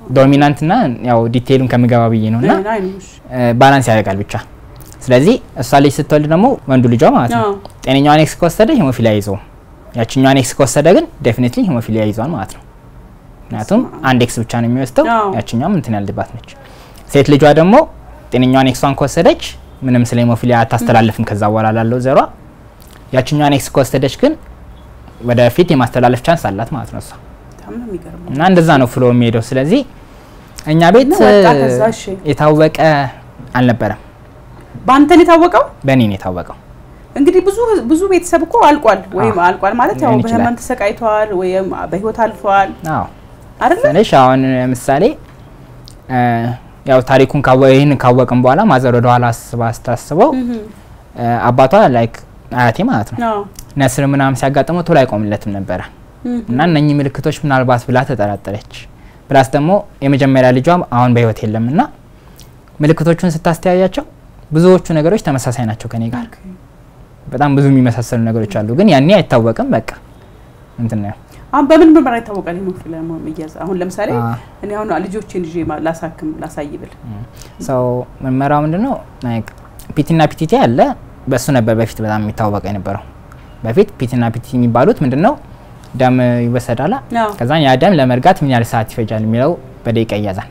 ዶሚናንት እና ያው ዲቴይሉን ከምገባ ብዬ ነው እና አይ ነው እሺ። ባላንስ ያደርጋል ብቻ። ስለዚህ እሷ ልጅ ስትወልድ ደግሞ ወንዱ ልጇ ማለት ነው አዎ። ጤነኛዋን ኤክስ ከወሰደ ሂሞፊሊያ ይዘው፣ ያችኛዋን ኤክስ ከወሰደ ግን ዴፊኒትሊ ሂሞፊሊያ ይዟል ማለት ነው። ምክንያቱም አንድ ኤክስ ብቻ ነው የሚወስደው፣ አዎ። ያችኛዋም እንትን ያልድባት ነች። ሴት ልጇ ደግሞ ጤነኛዋን ኤክሷን ከወሰደች ምንም ስለ ሂሞፊሊያ አታስተላልፍም ከዛ በኋላ ላለው ዘሯ። ያችኛዋን ኤክስ ከወሰደች ግን ወደፊት የማስተላለፍ ቻንስ አላት ማለት ነው እሷ በጣም ነው የሚገርመው። እና እንደዛ ነው ፍሎ የሚሄደው። ስለዚህ እኛ ቤት እና ወጣ ከዛ እሺ። የታወቀ አልነበረም፣ በአንተን የታወቀው በእኔ ነው የታወቀው። እንግዲህ ብዙ ብዙ ቤተሰብ እኮ አልቋል ወይም አዎ። አልቋል ማለት ያው ሊሆን ይችላል። በህመም ተሰቃይተዋል ወይም በህይወት አልፈዋል አዎ አይደለ? ትንሽ አሁን ምሳሌ እ፣ ያው ታሪኩን ካወ ይህን ካወቅን በኋላ ማዘር ወደ ኋላ አስባ ስታስበው እ፣ አባቷ ላይክ አያቴ ማለት ነው አዎ ነስር ምናምን ሲያጋጥመው ቶሎ አይቆምለትም ነበረ እና እነኚህ ምልክቶች ምናልባት ብላ ተጠራጠረች። ፕላስ ደግሞ የመጀመሪያ ልጇ አሁን በህይወት የለም እና ምልክቶቹን ስታስተያያቸው ብዙዎቹ ነገሮች ተመሳሳይ ናቸው ከኔ ጋር ኦኬ። በጣም ብዙ የሚመሳሰሉ ነገሮች አሉ፣ ግን ያኔ አይታወቅም። በቃ እንትን ነው አሁን በምን ምርመራ ይታወቃል ሂሞፊሊያ መያዝ? አሁን ለምሳሌ አ- እኔ አሁን ልጆቼን ይዤ ማ- ላሳክም ላሳይ ብል ሰው ምርመራው ምንድን ነው? ላይክ ፒቲና ፒቲቲ አለ። በእሱ ነበር በፊት በጣም የሚታወቀ የነበረው። በፊት ፒቲና ፒቲቲ የሚባሉት ምንድን ነው? ደም ይወሰዳላ። አዎ። ከዛ ያ ደም ለመርጋት ምን ያህል ሰዓት ይፈጃል የሚለው በደቂቃ ይያዛል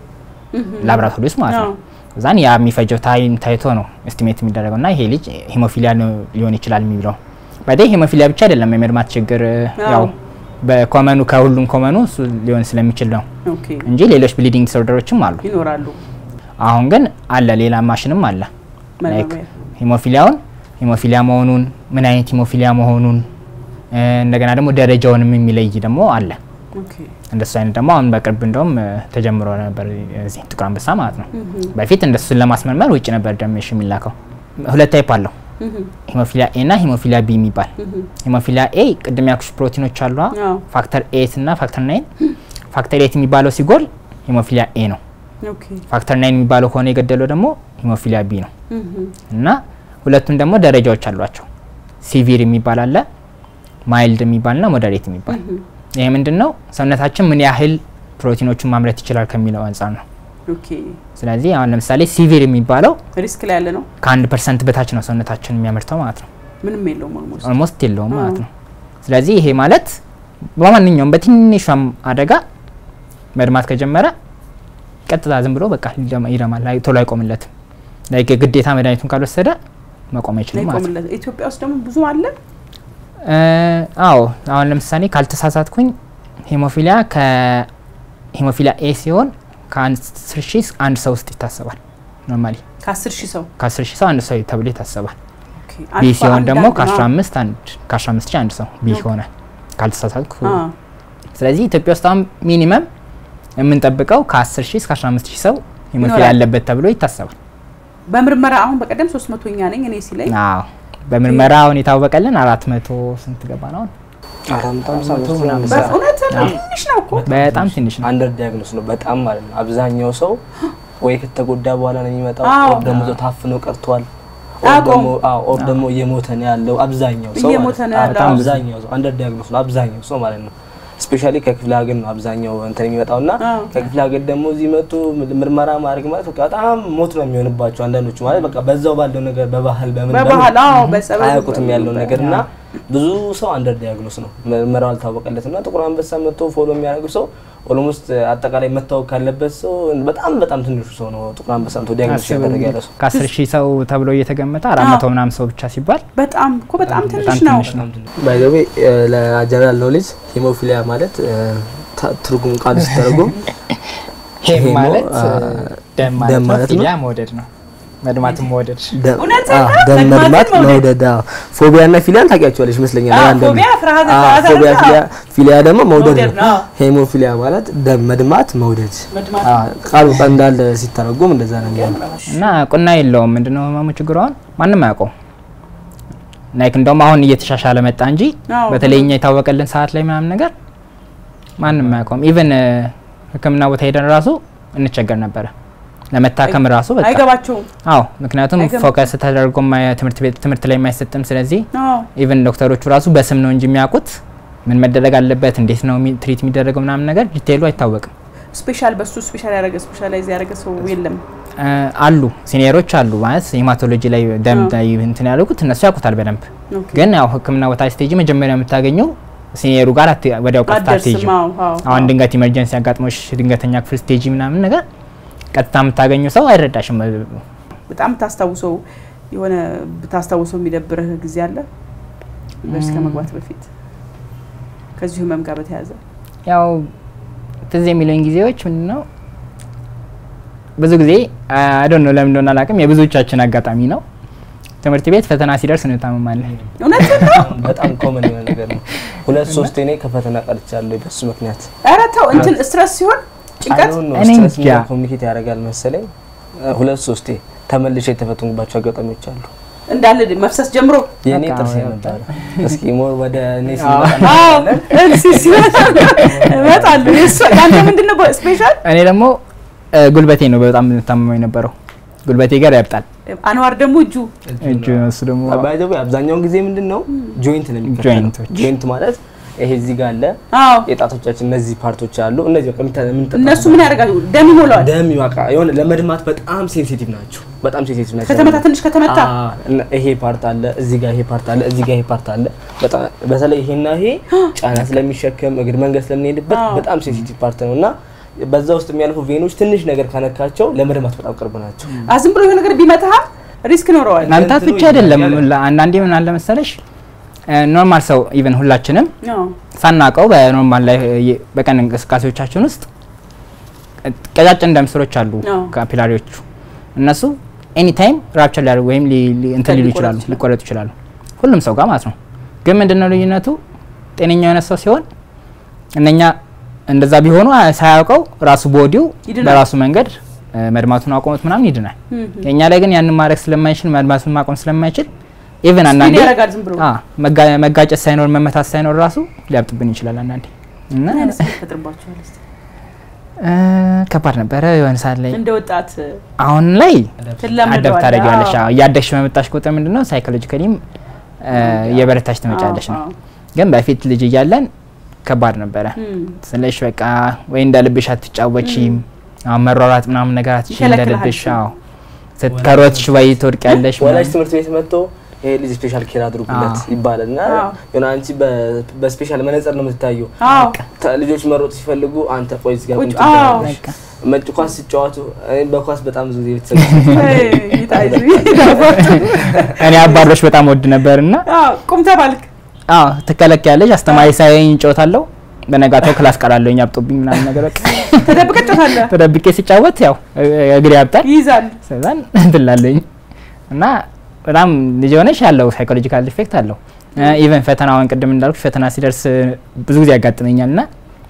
ላብራቶሪ ውስጥ ማለት ነው። አዎ። ከዛን ያ የሚፈጀው ታይም ታይቶ ነው ኤስቲሜት የሚደረገው እና ይሄ ልጅ ሂሞፊሊያ ነው ሊሆን ይችላል የሚለው ባይደ ሂሞፊሊያ ብቻ አይደለም የመድማት ችግር ያው አዎ። በኮመኑ ከሁሉም ኮመኑ እሱ ሊሆን ስለሚችል ነው ኦኬ እንጂ ሌሎች ብሊዲንግ ዲስኦርደሮችም አሉ። ይኖራሉ አሁን ግን አለ ሌላ ማሽንም አለ ላይክ መመሪያ ሂሞፊሊያውን ሂሞፊሊያ መሆኑን ምን አይነት ሂሞፊሊያ መሆኑን እ፣ እንደገና ደግሞ ደረጃውንም የሚለይ ደግሞ አለ። ኦኬ እንደሱ አይነት ደግሞ አሁን በቅርብ እንደውም እ፣ ተጀምሮ ነበር እዚህ ጥቁር አንበሳ ማለት ነው። በፊት እንደሱን ለማስመርመር ውጭ ነበር ደም እሺ የሚላከው። ሁለት ታይፕ አለው ሂሞፊሊያ ኤ እና ሂሞፊሊያ ቢ የሚባል ሂሞፊሊያ ኤ ቅድም ያልኩሽ ፕሮቲኖች አሉ አዎ። ፋክተር ኤት እና ፋክተር ናይን ፋክተር ኤት የሚባለው ሲጎል ሂሞፊሊያ ኤ ነው ኦኬ ፋክተር ናይን የሚባለው ከሆነ የገደለው ደግሞ ሂሞፊሊያ ቢ ነው እና ሁለቱም ደግሞ ደረጃዎች አሏቸው ሲቪር የሚባል አለ ማይልድ የሚባል ና ሞደሬት የሚባል ይሄ ምንድን ነው ሰውነታችን ምን ያህል ፕሮቲኖቹን ማምረት ይችላል ከሚለው አንጻር ነው ኦኬ ስለዚህ አሁን ለምሳሌ ሲቪር የሚባለው ሪስክ ላይ ያለ ነው ከአንድ ፐርሰንት በታች ነው ሰውነታችን የሚያመርተው ማለት ነው ምንም የለውም ኦልሞስት ኦልሞስት የለውም አዎ። ማለት ነው ስለዚህ ይሄ ማለት በማንኛውም በትንሿም አደጋ መድማት ከጀመረ ቀጥታ ዝም ብሎ በቃ ይደማ- ይደማል አይ- ቶሎ አይቆምለትም ላይክ ግዴታ መድኃኒቱን ካልወሰደ መቆም አይችልም ማለት ነው ይቆምለት ኢትዮጵያ ውስጥ ደግሞ ብዙ አለ እ፣ አዎ አሁን ለምሳሌ ካልተሳሳትኩኝ ሂሞፊሊያ ከሂሞፊሊያ ኤ ሲሆን ከአስር ሺህ አንድ ሰው ውስጥ ይታሰባል ኖርማሊ ከአስር ሺህ ሰው ከአስር ሺህ ሰው አንድ ሰው ተብሎ ይታሰባል ኦኬ። ቢ አልፎ ሲሆን ደግሞ አንዳንድ ከአስራ ነው። አምስት አንድ ከአስራ አምስት ሺህ አንድ ሰው ቢ ኦኬ። ሆነ ካልተሳሳትኩ አ፣ ስለዚህ ኢትዮጵያ ውስጥ አሁን ሚኒመም የምንጠብቀው ከ10 ሺህ እስከ 15 ሺህ ሰው ሂሞፊሊያ ይኖራል። ያለበት ተብሎ ይታሰባል። በምርመራ አሁን በቀደም ሶስት መቶኛ ነኝ እኔ ሲለኝ አዎ በምርመራ አሁን የታወቀልን አራት መቶ ስንት ገባ ነው? አሁን? አራት መቶ መቶ ምናምን በእውነት ትንሽ ነው እኮ በጣም ትንሽ ነው። አንደር ዲያግኖስ ነው በጣም ማለት ነው። አብዛኛው ሰው ወይ ከተጎዳ በኋላ ነው የሚመጣው፣ አዎ። ኦር ደግሞ እዛው ታፍኖ ቀርቷል፣ ኦር አያውቀውም። ደግሞ አዎ፣ ኦር ደግሞ እየሞተ ነው ያለው አብዛኛው ሰው እየሞተ ማለት ነው ያለው። በጣም አብዛኛው ሰው አንደር ዲያግኖስ ነው አብዛኛው ሰው ማለት ነው። ስፔሻሊ ከክፍለ ሀገር ነው አብዛኛው እንትን የሚመጣው እና አዎ። ከክፍለ ሀገር ደግሞ እዚህ መጡ ምርመራ ማድረግ ማለት በቃ በጣም ሞት ነው የሚሆንባቸው አንዳንዶቹ ማለት በቃ በዛው ባለው ነገር በባህል በምን በባህል በምን አዎ በጸበል አያውቁትም ያለውን ነገር እና ብዙ ሰው አንደር ዲያግኖስ ነው ምርመራው አልታወቀለትም እና ጥቁር አንበሳ መጥቶ ፎሎ የሚያደርግ ሰው ኦልሞስት አጠቃላይ መታወቅ ካለበት ሰው በጣም በጣም ትንሹ ሰው ነው ጥቁር አንበሳ መጥቶ ዲያግኖስ አስብ ያደረገ ያለ ሰው ከ10 ሺህ ሰው ተብሎ እየተገመተ አራት መቶ ምናምን ሰው ብቻ ሲባል በጣም እኮ በጣም ትንሽ በጣም ነው ትንሽ ነው። ባይዘዌ ለጀነራል ኖሌጅ ሂሞፊሊያ ማለት ትርጉም ቃል ሲተረጉም ሄም ሄሞ፣ ማለት አ፣ ደም ደም ማለት ነው። ማለት ነው። ፊሊያ መውደድ ነው። መድማትም መውደድ ደም እውነት አዎ፣ ነው? ደም መድማትን መድማት መውደድ። መውደድ አዎ። ፎቢያ እና ፊሊያን ታውቂያቸዋለሽ ይመስለኛል አዎ፣ አንዳንዱ። ፎቢያ ፍርሃት አዎ፣ ፍርሃት ፎቢያ አይደል? ፊሊያ ፊሊያ ደግሞ መውደድ መውደድ ነው ነው። ሄሞፊሊያ ማለት ደም መድማት መውደድ መድማት አዎ፣ ቃሉ በቃ እንዳለ ሲተረጎም እንደዛ ነው የሚሆነው እና ቁና የለውም። ምንድነው ህመሙ ችግሩ? አሁን ማንም አያውቀው ላይክ እንደውም አሁን እየተሻሻለ መጣ እንጂ አዎ። በተለይ እኛ የታወቀልን ሰዓት ላይ ምናምን ነገር ማንም አያውቀውም። ኢቨን ሕክምና ቦታ ሄደን ራሱ እንቸገር ነበረ ለመታከም ራሱ በቃ አይገባቸውም አዎ፣ ምክንያቱም አይገባም። ፎከስ ተደርጎ የማያ- ትምህርት ቤት ትምህርት ላይ የማይሰጥም። ስለዚህ አዎ ኢቨን ዶክተሮቹ ራሱ በስም ነው እንጂ የሚያውቁት ምን መደረግ አለበት፣ እንዴት ነው የሚ- ትሪት የሚደረገው ምናምን ነገር ዲቴይሉ አይታወቅም። ስፔሻል በሱ ስፔሻል ያደረገ ስፔሻላይዝ ያደረገ ሰው የለም። እ፣ አሉ ሲኒየሮች አሉ ማለት ሄማቶሎጂ ላይ ደም አዎ። ላይ እንትን ያሉት እነሱ ያውቁታል በደንብ ኦኬ። ግን ያው ህክምና ቦታ ስቴጅ መጀመሪያ የምታገኘው ሲኒየሩ ጋር አት- ወዲያው ቀጥታ አትደርስም። አትሄጂም አዎ፣ አዎ፣ አሁን አዎ። ድንገት ኢመርጀንሲ አጋጥሞሽ ድንገተኛ ክፍል ስቴጅ ምናምን ነገር ቀጥታ የምታገኘው ሰው አይረዳሽም በጣም ታስታውሰው የሆነ ብታስታውሰው የሚደብርህ ጊዜ አለ ዩኒቨርሲቲ ከመግባት በፊት ከዚሁ ህመም ጋር በተያያዘ ያው ትዝ የሚለኝ ጊዜዎች ምንድን ነው ብዙ ጊዜ አዶን ነው ለምን እንደሆነ አላውቅም የብዙዎቻችን አጋጣሚ ነው ትምህርት ቤት ፈተና ሲደርስ እንታመማለን እውነት ነው። በጣም ኮመን የሆነ ነገር ነው። ሁለት ሶስቴ እኔ ከፈተና ቀርቻለሁ በሱ ምክንያት። ኧረ ተው እንትን ስትረስ ሲሆን ጭንቀት አይሆን ነው እኔ ስትረስ እንጃ። ኮሚኒኬት ያደርጋል መሰለኝ። ሁለት ሶስቴ ተመልሼ የተፈተንኩባቸው አጋጣሚዎች አሉ። እንዳለ መፍሰስ ጀምሮ የእኔ በቃ ጥርስ ወይ ነበረ። እስኪ ሞር ወደ እኔ አዎ። ስንመጣ አዎ እንሲስ እመጣለሁ። የእሱ- ያንተ ምንድን ነው ስፔሻል? እኔ ደግሞ እ፣ ጉልበቴ ነው በጣም የምታመመው የነበረው ጉልበቴ ጋር ያብጣል አንዋር ደግሞ እጁ እጁ እሱ ደግሞ ባይ ዘ ወይ አብዛኛውን ጊዜ ምንድን ነው ጆይንት ነው የሚከተለው። ጆይንቶች። ጆይንት ማለት ይሄ እዚህ ጋር አለ አዎ የጣቶቻችን እነዚህ ፓርቶች አሉ። እነዚህ በቃ የሚታ- የምንጠጣው እነሱ ምን ያደርጋሉ? ደም ይሞላዋል። ደም ይዋቃ የሆነ ለመድማት በጣም ሴንሲቲቭ ናቸው። በጣም ሴንሲቲቭ ናቸው። ከተመታ ትንሽ ከተመታ አዎ፣ እና ይሄ ፓርት አለ፣ እዚህ ጋር ይሄ ፓርት አለ፣ እዚህ ጋር ይሄ ፓርት አለ። በጣም በተለይ ይሄና ይሄ ጫና ስለሚሸከም እግር መንገድ ስለምንሄድበት አዎ። በጣም ሴንሲቲቭ ፓርት ነው እና በዛ ውስጥ የሚያልፉ ቬኖች ትንሽ ነገር ካነካቸው ለመድማት በጣም ቅርብ ናቸው። አ ዝም ብሎ የሆነ ነገር ቢመታህ ሪስክ ይኖረዋል። ማምታት እንትኑ ብቻ አይደለም ይለያል። ላ- አንዳንዴ ምን አለ መሰለሽ እ፣ ኖርማል ሰው ኢቨን ሁላችንም አዎ ሳናውቀው በኖርማል ላይ የ- በቀን እንቅስቃሴዎቻችን ውስጥ ቀጫጭን ደም ስሮች አሉ አዎ። ካፒላሪዎቹ እነሱ ኤኒ ታይም ራፕቸር ሊያደርጉ ወይም ሊ- ሊ- እንትን ሊሉ ሊቆረጡ ይችላሉ ይችላሉ። ሊቆረጡ ይችላሉ ሁሉም ሰው ጋር ማለት ነው ግን ምንድነው ልዩነቱ ጤነኛ የሆነ ሰው ሲሆን እነኛ እንደዛ ቢሆኑ አ- ሳያውቀው ራሱ ቦዲው ይድናል። በራሱ መንገድ እ፣ መድማቱን አቆሙት ምናምን ይድናል እም፣ የእኛ ላይ ግን ያንን ማድረግ ስለማይችል መድማቱን ማቆም ስለማይችል ኢቨን ስፒድ አንዳንዴ ያደርጋል ዝም ብሎ አ፣ መጋ- መጋጨት ሳይኖር መመታት ሳይኖር ራሱ ሊያብጥብን ይችላል አንዳንዴ እና ምን አይነት ስሜት ይፈጥርባችኋል? እስቲ? እ፣ ከባድ ነበረ የሆነ ሰዓት ላይ እንደ ወጣት አሁን ላይ ትላመደዋለህ። አደብ ታደረጊዋለሽ አዎ። እያደግሽ በመጣሽ ቁጥር ምንድነው ሳይኮሎጂካሊም የበረታሽ ትመጫለሽ ነው አዎ፣ ግን በፊት ልጅ እያለን ከባድ ነበረ እም፣ ስለሽ በቃ ወይ እንደ ልብሽ አትጫወቺም አሁን መሯሯጥ ምናምን ነገር አትችይ እንደ ይከለክልሃል ልብሽ እሱ። አዎ ስትከሮትሽ ወይ ትወድቂያለሽ ወላጅ ምናምን። ትምህርት ቤት መጥቶ ይሄ ልጅ ስፔሻል ኬር አድርጉለት አዎ። ይባላል እና አዎ። የሆነ አንቺ በ- በስፔሻል መነጽር ነው የምትታየው። አዎ ተ- ልጆች መሮጥ ሲፈልጉ አንተ ቆይ እዚህ ጋር ቁጭ- ቁጭ ትላለሽ። በቃ መጭ ኳስ ሲጫወቱ እኔ በኳስ በጣም ብዙ ጊዜ የተሰለፍኩት አይ፣ ይታይ ይታባቱ። እኔ አባሮች በጣም ወድ ነበር እና አዎ ቁም ተባልክ። አዎ ትከለኪያለሽ አስተማሪ ሳይኝ ጮታለሁ በነጋታው ክላስ ቀራለሁኝ አብጦብኝ ምናምን ነገር በቃ ተደብቀህ ጮታለህ። ተደብቄ ሲጫወት ያው እ- እግሬ ያብጣል ይይዛል። ስለዛን እንትላለኝ እና በጣም ልጅ የሆነች ያለው ሳይኮሎጂካል ኢፌክት አለው ኢቨን ፈተናውን ቅድም እንዳልኩ ፈተና ሲደርስ ብዙ ጊዜ ያጋጥመኛል እና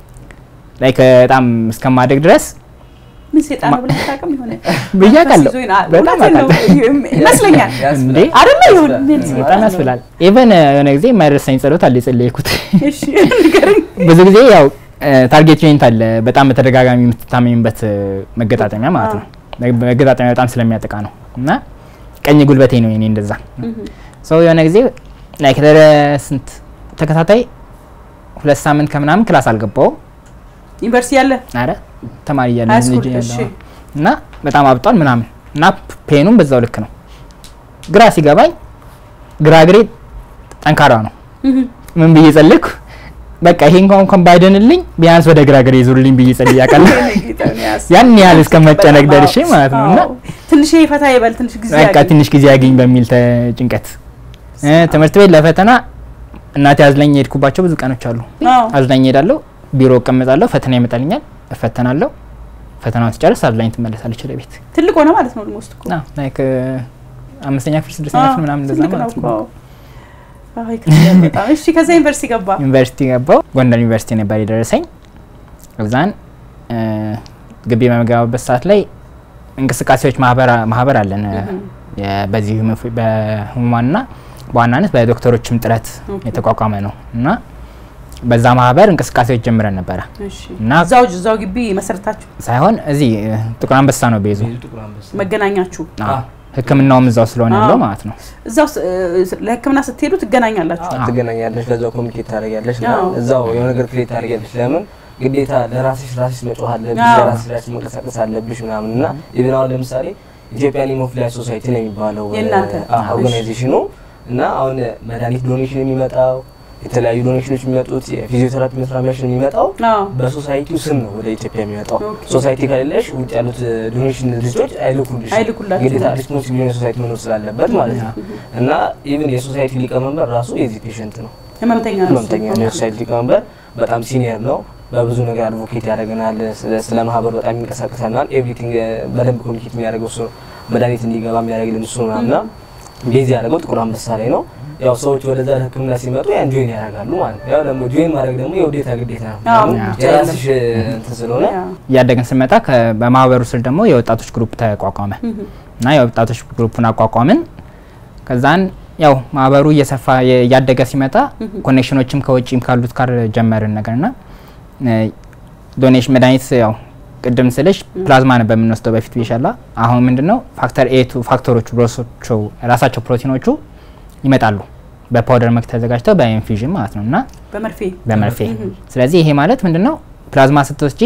ላይክ በጣም እስከማደግ ድረስ ምን ሴጣን ነው ብለህ አታውቅም? የሆነ ብዬ መንፈስ አውቃለሁ። ይዞኝ ና- በጣም እውነቴን ነው ይመስለኛል። እንዴ አይደለ ይሁን ምን በጣም ሴጣን ነው? ያስብላል ኢቨን የሆነ ጊዜ የማይረሳኝ ጸሎት አለ የጸለይኩት እሺ ንገረኝ። ብዙ ጊዜ ያው ታርጌት ጆይንት አለ በጣም በተደጋጋሚ የምትታመኝበት እ፣ መገጣጠሚያ ማለት ነው መገጣጠሚያ በጣም ስለሚያጠቃ ነው እና ቀኝ ጉልበቴ ነው የኔ እንደዛ ሰው የሆነ ጊዜ ላይክ ስንት ተከታታይ ሁለት ሳምንት ከምናምን ክላስ አልገባውም ዩኒቨርሲቲ ያለ አረ ተማሪ እያለ ሃይ ልጅ ስኩል እያለሁ እሺ እና በጣም አብጧል ምናምን እና ፔኑም በዛው ልክ ነው ግራ ሲገባኝ ግራ እግሬ ጠንካራ ነው ምን ብዬ ጸልኩ በቃ ይሄ እንኳን እንኳን ባይደንልኝ ቢያንስ ወደ ግራ እግሬ ይዙርልኝ ብዬ ጸልዬ አውቃለሁ ያን ያህል እስከ መጨነቅ ደርሼ ማለት ነው እና ትንሽ ፈታ ይበል ትንሽ ጊዜ በቃ ያግኝ። ትንሽ ጊዜ ያገኝ በሚል ተ- ጭንቀት እ፣ ትምህርት ቤት ለፈተና እናቴ አዝላኝ የሄድኩባቸው ብዙ ቀኖች አሉ አዎ። አዝላኝ ሄዳለሁ ቢሮ እቀመጣለሁ ፈተና ይመጣልኛል እፈተናለሁ ፈተናውን ስጨርስ አዝላኝ ትመለሳለች ወደ ቤት ትልቅ ሆነ ማለት ነው ኦልሞስት እኮ ና ላይክ አምስተኛ ክፍል ስድስተኛ አዎ፣ ክፍል ምናምን እንደዛ ትልቅ ነው ማለት እኮ። ነው አዎ፣ ይከብዳል በጣም። እሺ ከዛ ዩኒቨርሲቲ ገባ። ዩኒቨርሲቲ ገባው ጎንደር ዩኒቨርሲቲ ነበር የደረሰኝ እዛን እ፣ ግቢ በመገባበት ሰዓት ላይ እንቅስቃሴዎች ማህበር ማህበር አለን እ፣ የ- በዚህ ህመም- በህሙማንና በዋናነት በዶክተሮችም ጥረት ኦኬ። የተቋቋመ ነው እና በዛ ማህበር እንቅስቃሴዎች ጀምረን ነበረ እሺ እና እዛው እዛው ግቢ መሰረታችሁ ሳይሆን እዚህ እ፣ ጥቁር አንበሳ ነው ቤዙ መገናኛችሁ አዎ። ህክምናውም እዛው ስለሆነ ያለው አዎ። ማለት ነው እዛው ስ- እ፣ ለህክምና ስትሄዱ ትገናኛላችሁ። ትገናኛለሽ፣ ከዛው ኮሚኒኬት ታደርጊያለሽ እና አዎ። እዛው የሆነ ነገር ክሬት ታደርጊያለሽ። ለምን ግዴታ ለራስሽ ራስሽ መጮህ አለብሽ፣ አዎ። ለራስሽ ራስሽ መንቀሳቀስ አለብሽ ምናምን እና ኢቨን አሁን ለምሳሌ ኢትዮጵያን ሂሞፊሊያ ሶሳይቲ ነው የሚባለው የእናንተ? ኦርጋናይዜሽኑ እና አሁን መድኃኒት ዶኔሽን የሚመጣው የተለያዩ ዶኔሽኖች የሚመጡት የፊዚዮቴራፒ መስራሚያሽን የሚመጣው አዎ። በሶሳይቲው ስም ነው ወደ ኢትዮጵያ የሚመጣው። ኦኬ። ሶሳይቲ ከሌለሽ ውጭ ያሉት ዶኔሽን ድርጅቶች አይልኩልሽ አይልኩላችሁም። ግዴታ ሪስፖንሲብል የሆነ ሶሳይቲ መኖር ስላለበት ማለት ነው። እና ኢቭን የሶሳይቲ ሊቀመንበር ራሱ የዚህ ፔሽንት ነው ህመምተኛ ነው እሱ። ህመምተኛ ነው። የሶሳይቲ ሊቀመንበር በጣም ሲኒየር ነው። በብዙ ነገር አድቮኬት ያደርገናል። ስለ- ስለ ማህበር በጣም ይንቀሳቀሰናል። ኤቭሪቲንግ በደንብ ኮሚኒኬት የሚያደርገው እሱ ነው። መድኃኒት እንዲገባ የሚያደርግልን እሱ ነው እና ቤዝ ያደረገው ጥቁር አንበሳ ላይ ነው። ያው ሰዎች ወደዛ ህክምና ሲመጡ ያን ጆይን ያደርጋሉ ማለት ነው። ያው ደግሞ ጆይን ማድረግ ደግሞ የውዴታ ግዴታ ነው። አዎ። ምክንያቱም የራስሽ እንትን ስለሆነ ያ። እያደግን ስንመጣ ከ- በማህበሩ ስር ደግሞ የወጣቶች ግሩፕ ተቋቋመ እና የወጣቶች ግሩፑን አቋቋምን። ከዛን ያው ማህበሩ እየሰፋ የ- እያደገ ሲመጣ ኮኔክሽኖችም ከውጭም ካሉት ጋር ጀመርን ነገር ና ዶኔሽን መድኃኒት ያው ቅድም ስልሽ ፕላዝማ ነበር የምንወስደው በፊት ብሻላ። አሁን ምንድነው ፋክተር ኤቱ ፋክተሮቹ ብሮሶቹ ራሳቸው ፕሮቲኖቹ ይመጣሉ በፓውደር መልክ ተዘጋጅተው በኢንፊዥን ማለት ነው እና በመርፌ በመርፌ ስለዚህ ይሄ ማለት ምንድነው ፕላዝማ ስትወስጂ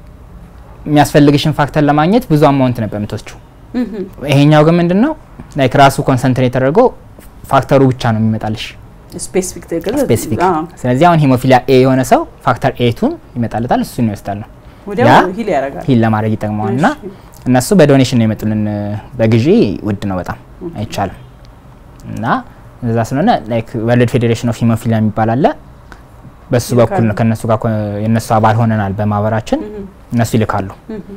የሚያስፈልግሽን ፋክተር ለማግኘት ብዙ አማውንት ነበር የምትወስጂው ይሄኛው ግን ምንድነው ላይክ ራሱ ኮንሰንትሬት ተደርጎ ፋክተሩ ብቻ ነው የሚመጣልሽ ስፔሲፊክ ትግል ስፔሲፊክ ስለዚህ አሁን ሂሞፊሊያ ኤ የሆነ ሰው ፋክተር ኤቱን ይመጣለታል እሱን ይወስዳል ነው ወዲያው ያ ሂል ያደርጋል። ሂል ለማድረግ ይጠቅመዋል እና እሺ። እነሱ በዶኔሽን ነው የመጡልን በግዢ ውድ ነው በጣም አይቻልም እና እዛ ስለሆነ ላይክ ወርልድ ፌዴሬሽን ኦፍ ሂሞፊሊያ የሚባል አለ በሱ በኩል ነው ከነሱ ጋር ኮ- የእነሱ አባል ሆነናል በማህበራችን እነሱ ይልካሉ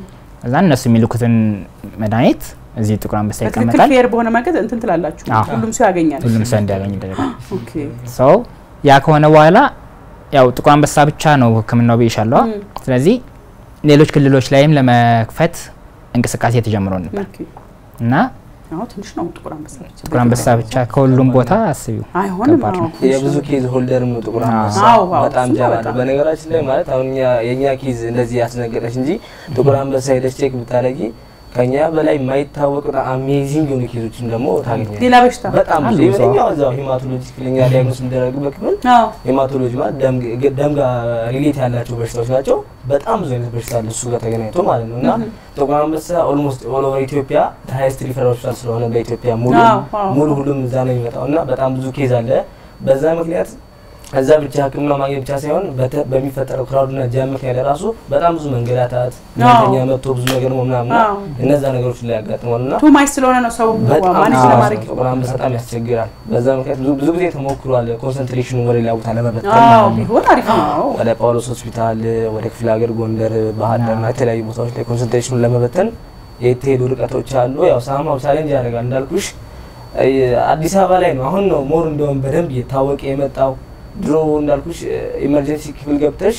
እዛ እነሱ የሚልኩትን መድኃኒት እዚህ ጥቁር አንበሳ በትክክል ይቀመጣል ፌር በሆነ መንገድ እንትን ትላላችሁ። አዎ። ሁሉም ሰው ያገኛል። ሁሉም ሰው እንዲያገኝ ይደረጋል ኦኬ። ሰው ያ ከሆነ በኋላ ያው ጥቁር አንበሳ ብቻ ነው ህክምናው ብይሻለዋ ስለዚህ ሌሎች ክልሎች ላይም ለመክፈት እንቅስቃሴ ተጀምሮ ነበር ኦኬ። እና አዎ ትንሽ ነው ጥቁር አንበሳ ብቻ። ጥቁር አንበሳ ብቻ ከሁሉም ቦታ አስቢው አይሆንም። ከባድ ነው። አዎ የብዙ ኬዝ ሆልደርም ነው ጥቁር አንበሳ አዎ፣ አዎ፣ በጣም እሱማ ጃባ በጣም። ነው። በነገራችን ላይ ማለት አሁን እኛ የእኛ ኬዝ እንደዚህ ያስነገረች እንጂ ጥቁር አንበሳ ሄደች ቼክ ብታደረጊ ከኛ በላይ የማይታወቁ አሜዚንግ የሆኑ ኬዞችን ደግሞ ታገኛለች። ሌላ በሽታ በጣም አሉ ብዙ ብዙ። ይኸኛው እዛው ሂማቶሎጂ ክፍለኛ ዲያግኖስ የሚደረግበት ክፍል አዎ ሄማቶሎጂ ማለት ደም ግ- ደም ጋር ሪሌት ያላቸው በሽታዎች ናቸው። በጣም ብዙ አይነት በሽታ አለ እሱ ጋር ተገናኝቶ ማለት ነው። እና ጥቁር አንበሳ ኦልሞስት ኦል ኦቨር ኢትዮጵያ ሃይስት ሪፈር ሆስፒታል ስለሆነ በኢትዮጵያ ሙሉ አዎ፣ አዎ። ሙሉ ሁሉም እዛ ነው የሚመጣው እና በጣም ብዙ ኬዝ አለ። በዛ ምክንያት እዛ ብቻ ሕክምና ማግኘት ብቻ ሳይሆን በተ- በሚፈጠረው ክራውድና ጃም ምክንያት ራሱ በጣም ብዙ መንገላታት ህመምተኛ መጥቶ ብዙ ነገር ነው ምናምን እና አዎ። እነዛ ነገሮች ላይ ያጋጥማል እና ቱ ማይስ ስለሆነ ነው ሰው በጣም ማኔጅ አዎ፣ ለማድረግ ጥቁር አንበሳ በጣም ያስቸግራል። በዛ ምክንያት ብዙ ብዙ ጊዜ ተሞክሯል። ኮንሰንትሬሽኑ ወደ ሌላ ቦታ ለመበተን አዎ ማለት ነው። ቢሆን አሪፍ ነው። ወደ ጳውሎስ ሆስፒታል፣ ወደ ክፍለ ሀገር ጎንደር፣ ባህር ዳርና የተለያዩ ቦታዎች ላይ ኮንሰንትሬሽኑን ለመበተን የተሄዱ ርቀቶች አሉ። ያው ሳማው ቻሌንጅ ያደርጋል እንዳልኩሽ እ፣ አዲስ አበባ ላይ ነው አሁን ነው ሞር እንደውም በደንብ እየታወቀ የመጣው። ድሮ እንዳልኩሽ ኢመርጀንሲ ክፍል ገብተሽ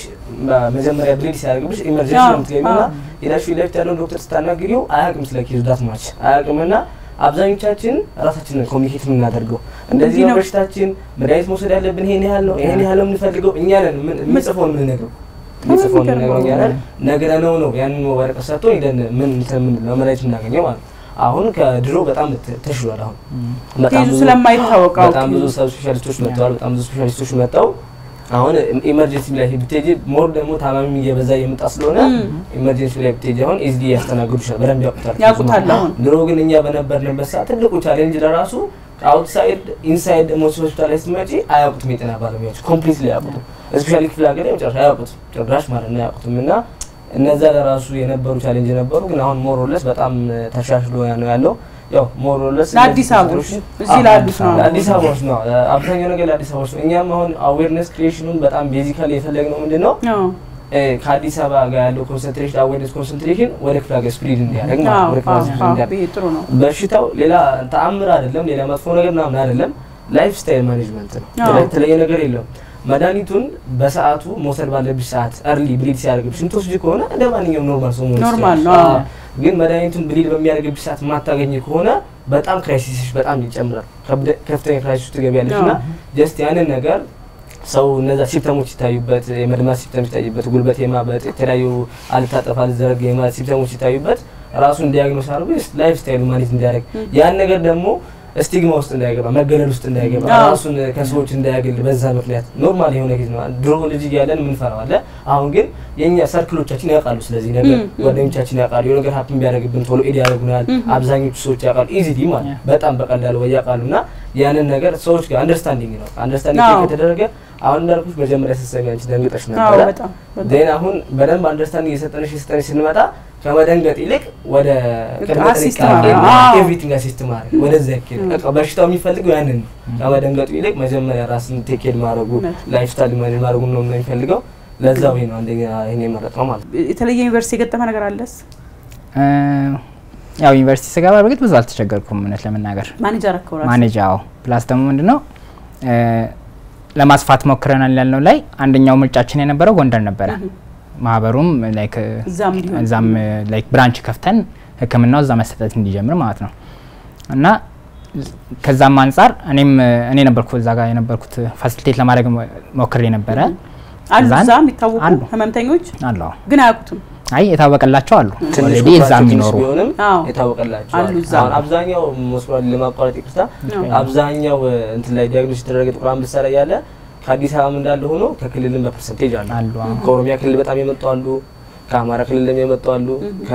መጀመሪያ ብሊድ ሲያደርግብሽ ኢመርጀንሲ አዎ፣ ነው የምትገቢው እና አዎ። ሄዳሽ ፊት ለፊት ያለውን ዶክተር ስታናግሪው አያውቅም ስለ ኬዙ ዳት ማች አያውቅምና አብዛኞቻችን ራሳችንን ኮሚኒኬት የምናደርገው እንደዚህ እንዲህ ነው ነው። በሽታችን፣ መድኃኒት መውሰድ ያለብን ይሄን ያህል ነው፣ ይሄን ያህል ነው የምንፈልገው። እኛ ነን ምን- የምንጽፈውን የምንነግረው የምንጽፈውን የምንነግረው እኛ ነን። ነግረነው ነው ያንን ወረቀት ሰጥቶ ሄደን ምን እንትን የምንለው መድኃኒት የምናገኘው ማለት ነው። አሁን ከድሮ በጣም ተ- ተሽሏል። አሁን በጣም ኬዙ ብዙ- ስለማይታወቅ አዎ፣ በጣም ብዙ ኬዙ። ሰብ ስፔሻሊስቶች መጥተዋል። በጣም ብዙ ስፔሻሊስቶች መጥተው አሁን ኢመርጀንሲ ላይ ብትሄጂ ሞር ደግሞ ታማሚ እየበዛ እየመጣ ስለሆነ ኢመርጀንሲ ላይ ብትሄጂ አሁን ኢዝሊ ያስተናግዱሻል። በደንብ ያውቁታል። ያውቁታል አሁን። ድሮ ግን እኛ በነበርንበት ሰዓት ትልቁ ቻሌንጅ ለራሱ ከአውትሳይድ ኢንሳይድ ደግሞ ሆስፒታል ላይ ስትመጪ አያውቁትም። የጤና ባለሙያዎች ኮምፕሊትሊ አያውቁትም። ስፔሻሊ ክፍለ ሀገር ላይ መጨረሻ አያውቁትም፣ ጭራሽ ማለት ነው አያውቁትም። እና እነዛ ለራሱ የነበሩ ቻሌንጅ ነበሩ። ግን አሁን ሞሮለስ በጣም ተሻሽሎ ነው ያለው። ያው ሞሮለስ ለአዲስ አበቦች እዚህ ላሉት ነው። ለአዲስ አበባዎች ነው አብዛኛው ነገር ለአዲስ አበባዎች ነው። እኛም አሁን አዌርነስ ክሪኤሽኑን በጣም ቤዚካሊ የፈለግነው ምንድን ነው አዎ እ፣ ከአዲስ አበባ ጋር ያለው ኮንሰንትሬሽን አዌርነስ ኮንሰንትሬሽን ወደ ክፍለ ሀገር ስፕሪድ እንዲያደርግ ማለት ነው። አዎ ወደ ክፍለ ሀገር ስፕሪድ አዎ እንዲያደርግ ይሄ ጥሩ ነው። በሽታው ሌላ ተአምር አይደለም፣ ሌላ መጥፎ ነገር ምናምን አይደለም። ላይፍ ስታይል ማኔጅመንት ነው። አዎ። ሌላ የተለየ ነገር የለውም። መድኃኒቱን በሰዓቱ መውሰድ ባለብሽ ሰዓት እርሊ ብሊድ ሲያደርግብሽ ምትወስጂ ከሆነ እንደ ማንኛውም ኖርማል ሰው መሆን ኖርማል ትችያለሽ። ነው፣ አዎ። አዎ። ግን መድኃኒቱን ብሊድ በሚያደርግብሽ ሰዓት የማታገኝ ከሆነ በጣም ክራይሲስሽ በጣም ይጨምራል። ከብደ- ከፍተኛ ክራይሲስ ውስጥ ትገቢያለሽ እና ጀስት ያንን ነገር ሰው እነዛ ሲምፕተሞች ሲታዩበት የመድማት ሲምፕተም ሲታዩበት ጉልበት የማበጥ የተለያዩ አልታጠፍ አልዘረግ የማለት ሲምፕተሞች ሲታዩበት ራሱን ዲያግኖስ አድርጎ ላይፍ ስታይሉ ማኔጅ እንዲያደርግ ያን ነገር ደግሞ ስቲግማ ውስጥ እንዳይገባ መገለል ውስጥ እንዳይገባ አዎ። ራሱን ከሰዎች እንዳያገል በዛ ምክንያት ኖርማል የሆነ ጊዜ ነው። ድሮ ልጅ እያለን የምንፈራው አለ። አሁን ግን የእኛ ሰርክሎቻችን ያውቃሉ። ስለዚህ ነገር ጓደኞቻችን ያውቃሉ። የሆነ ነገር ሀፕን ቢያደርግብን ቶሎ ኤድ ያደርጉናል። አብዛኞቹ ሰዎች ያውቃሉ። ኢዚሊ ማለት በጣም በቀላሉ ወይ ያውቃሉ። እና ያንን ነገር ሰዎች ጋር አንደርስታንዲንግ ነው። አንደርስታንዲንግ አዎ። ከተደረገ አሁን እንዳልኩሽ መጀመሪያ ስትሰሚ አንቺ ደንግጠሽ አዎ ነበረ። በጣም በጣም። ዜን አሁን በደንብ አንደርስታንዲንግ እየሰጠንሽ እየሰጠንሽ ስንመጣ ከመደንገጥ ይልቅ ወደ ቅድመ አሲስት ጥንቃቄ ማድረግ። አዎ። ኤቭሪቲንግ አሲስት ማድረግ ወደዛ ያኬድ በቃ በሽታው የሚፈልገው ያንን ነው። ከመደንገጡ ይልቅ መጀመሪያ ራስን ቴኬድ ማድረጉ እውነት። ላይፍ ስታይል ማኔጅ ማድረጉ ነው ነው የሚፈልገው። ለዛ ወይ ነው አንደኛ ይሄን የመረጥ ነው ማለት ነው። የተለየ ዩኒቨርሲቲ የገጠመ ነገር አለስ? እ፣ ያው ዩኒቨርሲቲ ስገባ በእርግጥ ብዙ አልተቸገርኩም እውነት ለመናገር ማኔጅ አረከው ራስህ? ማኔጅ አዎ። ፕላስ ደግሞ ምንድነው እ፣ ለማስፋት ሞክረናል ያልነው ላይ አንደኛው ምርጫችን የነበረው ጎንደር ነበረ። ማህበሩም ላይክ እዛም ሊሆን እዛም ላይክ ብራንች ከፍተን ሕክምናው እዛ መሰጠት እንዲጀምር ማለት ነው እና ከዛም አንጻር እኔም እኔ ነበርኩ እዛ ጋር የነበርኩት ፋሲሊቴት ለማድረግ ሞክሬ ነበረ። አሉ እዛን- እዛ የሚታወቁ አሉ። ህመምተኞች አለው ግን አያውቁትም። አይ የታወቀላቸው አሉ ትንሽ ኦልሬዲ እዛ ቁጥራቸው ትንሽ የሚኖሩ ቢሆንም አዎ። የታወቀላቸው አሉ አሉ። እዛ። አሁን አብዛኛው መስሏል ለማቋረጥ ይቅርታ፣ አብዛኛው እንትን ላይ ዲያግኖስ የተደረገ ጥቁር አንበሳ ላይ ያለ ከአዲስ አበባም እንዳለ ሆኖ ከክልልም በፐርሰንቴጅ አሉ። አሉ አዎ። ከኦሮሚያ ክልል በጣም የመጡ አሉ። ከአማራ ክልልም የመጡ አሉ።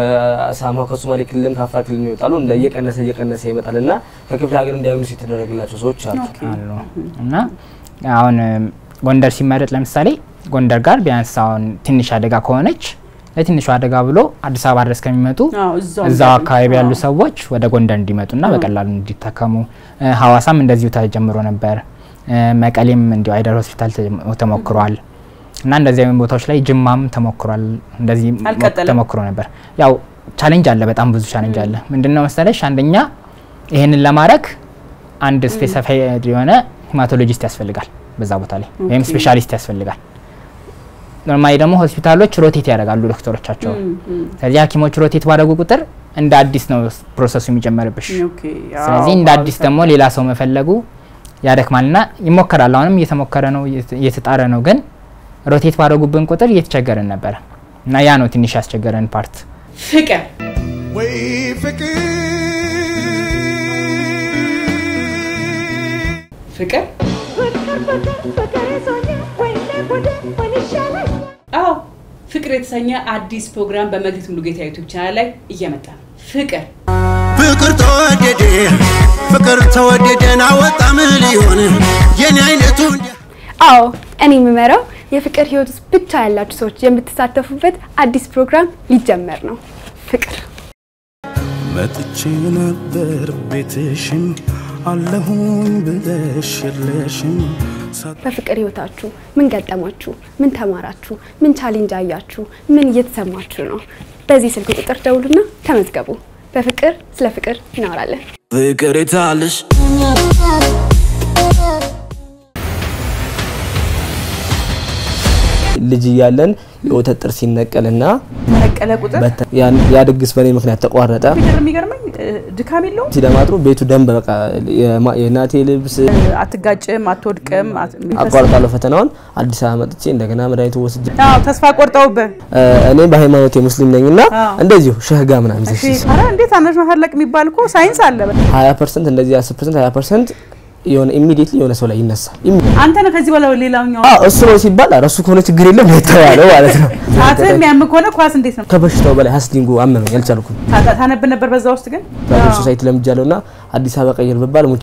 ከሳማ ከሶማሌ ክልልም ከአፋር ክልልም ይመጣሉ። እንደ እየቀነሰ እየቀነሰ ይመጣል እና ከክፍለ ሀገር ዲያግኖስ የተደረገላቸው ሰዎች አሉ። አሉ እና አሁን እም፣ ጎንደር ሲመረጥ ለምሳሌ ጎንደር ጋር ቢያንስ አሁን ትንሽ አደጋ ከሆነች ለትንሹ አደጋ ብሎ አዲስ አበባ ድረስ ከሚመጡ አዎ፣ እዛው እዛው እንዳሉ። አካባቢ ያሉ አዎ። ሰዎች ወደ ጎንደር እንዲመጡና በቀላሉ እንዲታከሙ እ፣ ሀዋሳም እንደዚሁ ተጀምሮ ነበር። እ፣ መቀሌም እንዲሁ አይደር ሆስፒታል ተጀም- ተሞክሯል እና እንደዚህ አይነት ቦታዎች ላይ ጅማም ተሞክሯል። እንደዚህ ሞ- አልቀጠለም። ተሞክሮ ነበር። ያው ቻሌንጅ አለ፣ በጣም ብዙ ቻሌንጅ አለ። ምንድነው መሰለሽ አንደኛ ይህንን ለማድረግ አንድ ስፔሲፋይድ የሆነ ሂማቶሎጂስት ያስፈልጋል በዛ ቦታ ላይ ወይም ኦኬ። ስፔሻሊስት ያስፈልጋል። ኖርማሊ ደግሞ ሆስፒታሎች ሮቴት ያደርጋሉ ዶክተሮቻቸው። ስለዚህ ሐኪሞች ሮቴት ባደረጉ ቁጥር እንደ አዲስ ነው ፕሮሰሱ የሚጨመርብሽ። ኦኬ፣ አዎ፣ ስለዚህ እንደ አዎ፣ አዲስ ደግሞ ሌላ ሰው መፈለጉ ያደክማልና ይሞከራል። አሁንም እየተሞከረ ነው፣ እየተ- እየተጣረ ነው። ግን ሮቴት ባደረጉብን ቁጥር እየተቸገረን ነበር እና ያ ነው ትንሽ ያስቸገረን ፓርት። ፍቅር ወይ ፍቅር ፍቅር ፍቅር ፍቅር ፍቅር ይዞኛል ወይኔ ጉዴ ምን ይሻላል አዎ ፍቅር የተሰኘ አዲስ ፕሮግራም በመግቢት ሙሉጌታ ዩቱብ ቻናል ላይ እየመጣ ነው። ፍቅር ፍቅር ተወደደ ፍቅር ተወደደን አወጣ ምን ሊሆን የኔ አይነቱ እንዲያ አዎ እኔ የምመራው የፍቅር ህይወት ውስጥ ብቻ ያላችሁ ሰዎች የምትሳተፉበት አዲስ ፕሮግራም ሊጀመር ነው። ፍቅር መጥቼ ነበር ቤትሽም አለሁኝ ብለሽ የለሽም በፍቅር ህይወታችሁ ምን ገጠማችሁ? ምን ተማራችሁ? ምን ቻሌንጅ አያችሁ? ምን እየተሰማችሁ ነው? በዚህ ስልክ ቁጥር ደውሉና ተመዝገቡ። በፍቅር ስለ ፍቅር እናወራለን። ፍቅር የታለሽ ልጅ እያለን የወተት ጥርስ ሲነቀልና ተነቀለ ቁጥር በተ- ያን- ያ ድግስ በእኔ ምክንያት ተቋረጠ። ፍቅር የሚገርመኝ እ፣ ድካም የለውም። ሲደማጥሩ ቤቱ ደም በቃ የማ- የእናቴ ልብስ አትጋጭም፣ አትወድቅም። አት- የሚፈስ- አቋርጣለሁ ፈተናውን አዲስ አበባ መጥቼ እንደገና መድኃኒቱ ወስጄ አዎ ተስፋ ቆርጠውብህ እ፣ እኔ በሃይማኖቴ ሙስሊም ነኝ እና አዎ። እንደዚሁ ሸህጋ ምናምን እሺ፣ ኧረ እንዴት አነሽ መፈለቅ የሚባል እኮ ሳይንስ አለ። ሀያ ፐርሰንት እንደዚህ አስር ፐርሰንት ሀያ ፐርሰንት የሆነ ኢሚዲየትሊ የሆነ ሰው ላይ ይነሳል። ኢሚ- አንተ ነህ ከዚህ በኋላ ሌላኛው አዎ እሱ ነው ሲባል ኧረ እሱ ከሆነ ችግር የለም ነው የተባለው ማለት ነው። ሰዓትህ የሚያም ከሆነ ኳስ እንዴት ነው ከበሽታው በላይ ሀስሊንጉ አመመኝ አልቻልኩም። ታ- ታነብ ነበር በዛ ውስጥ ግን ሶሳይቲ ለምጃለሁ እና አዲስ አበባ ቀይር ብባል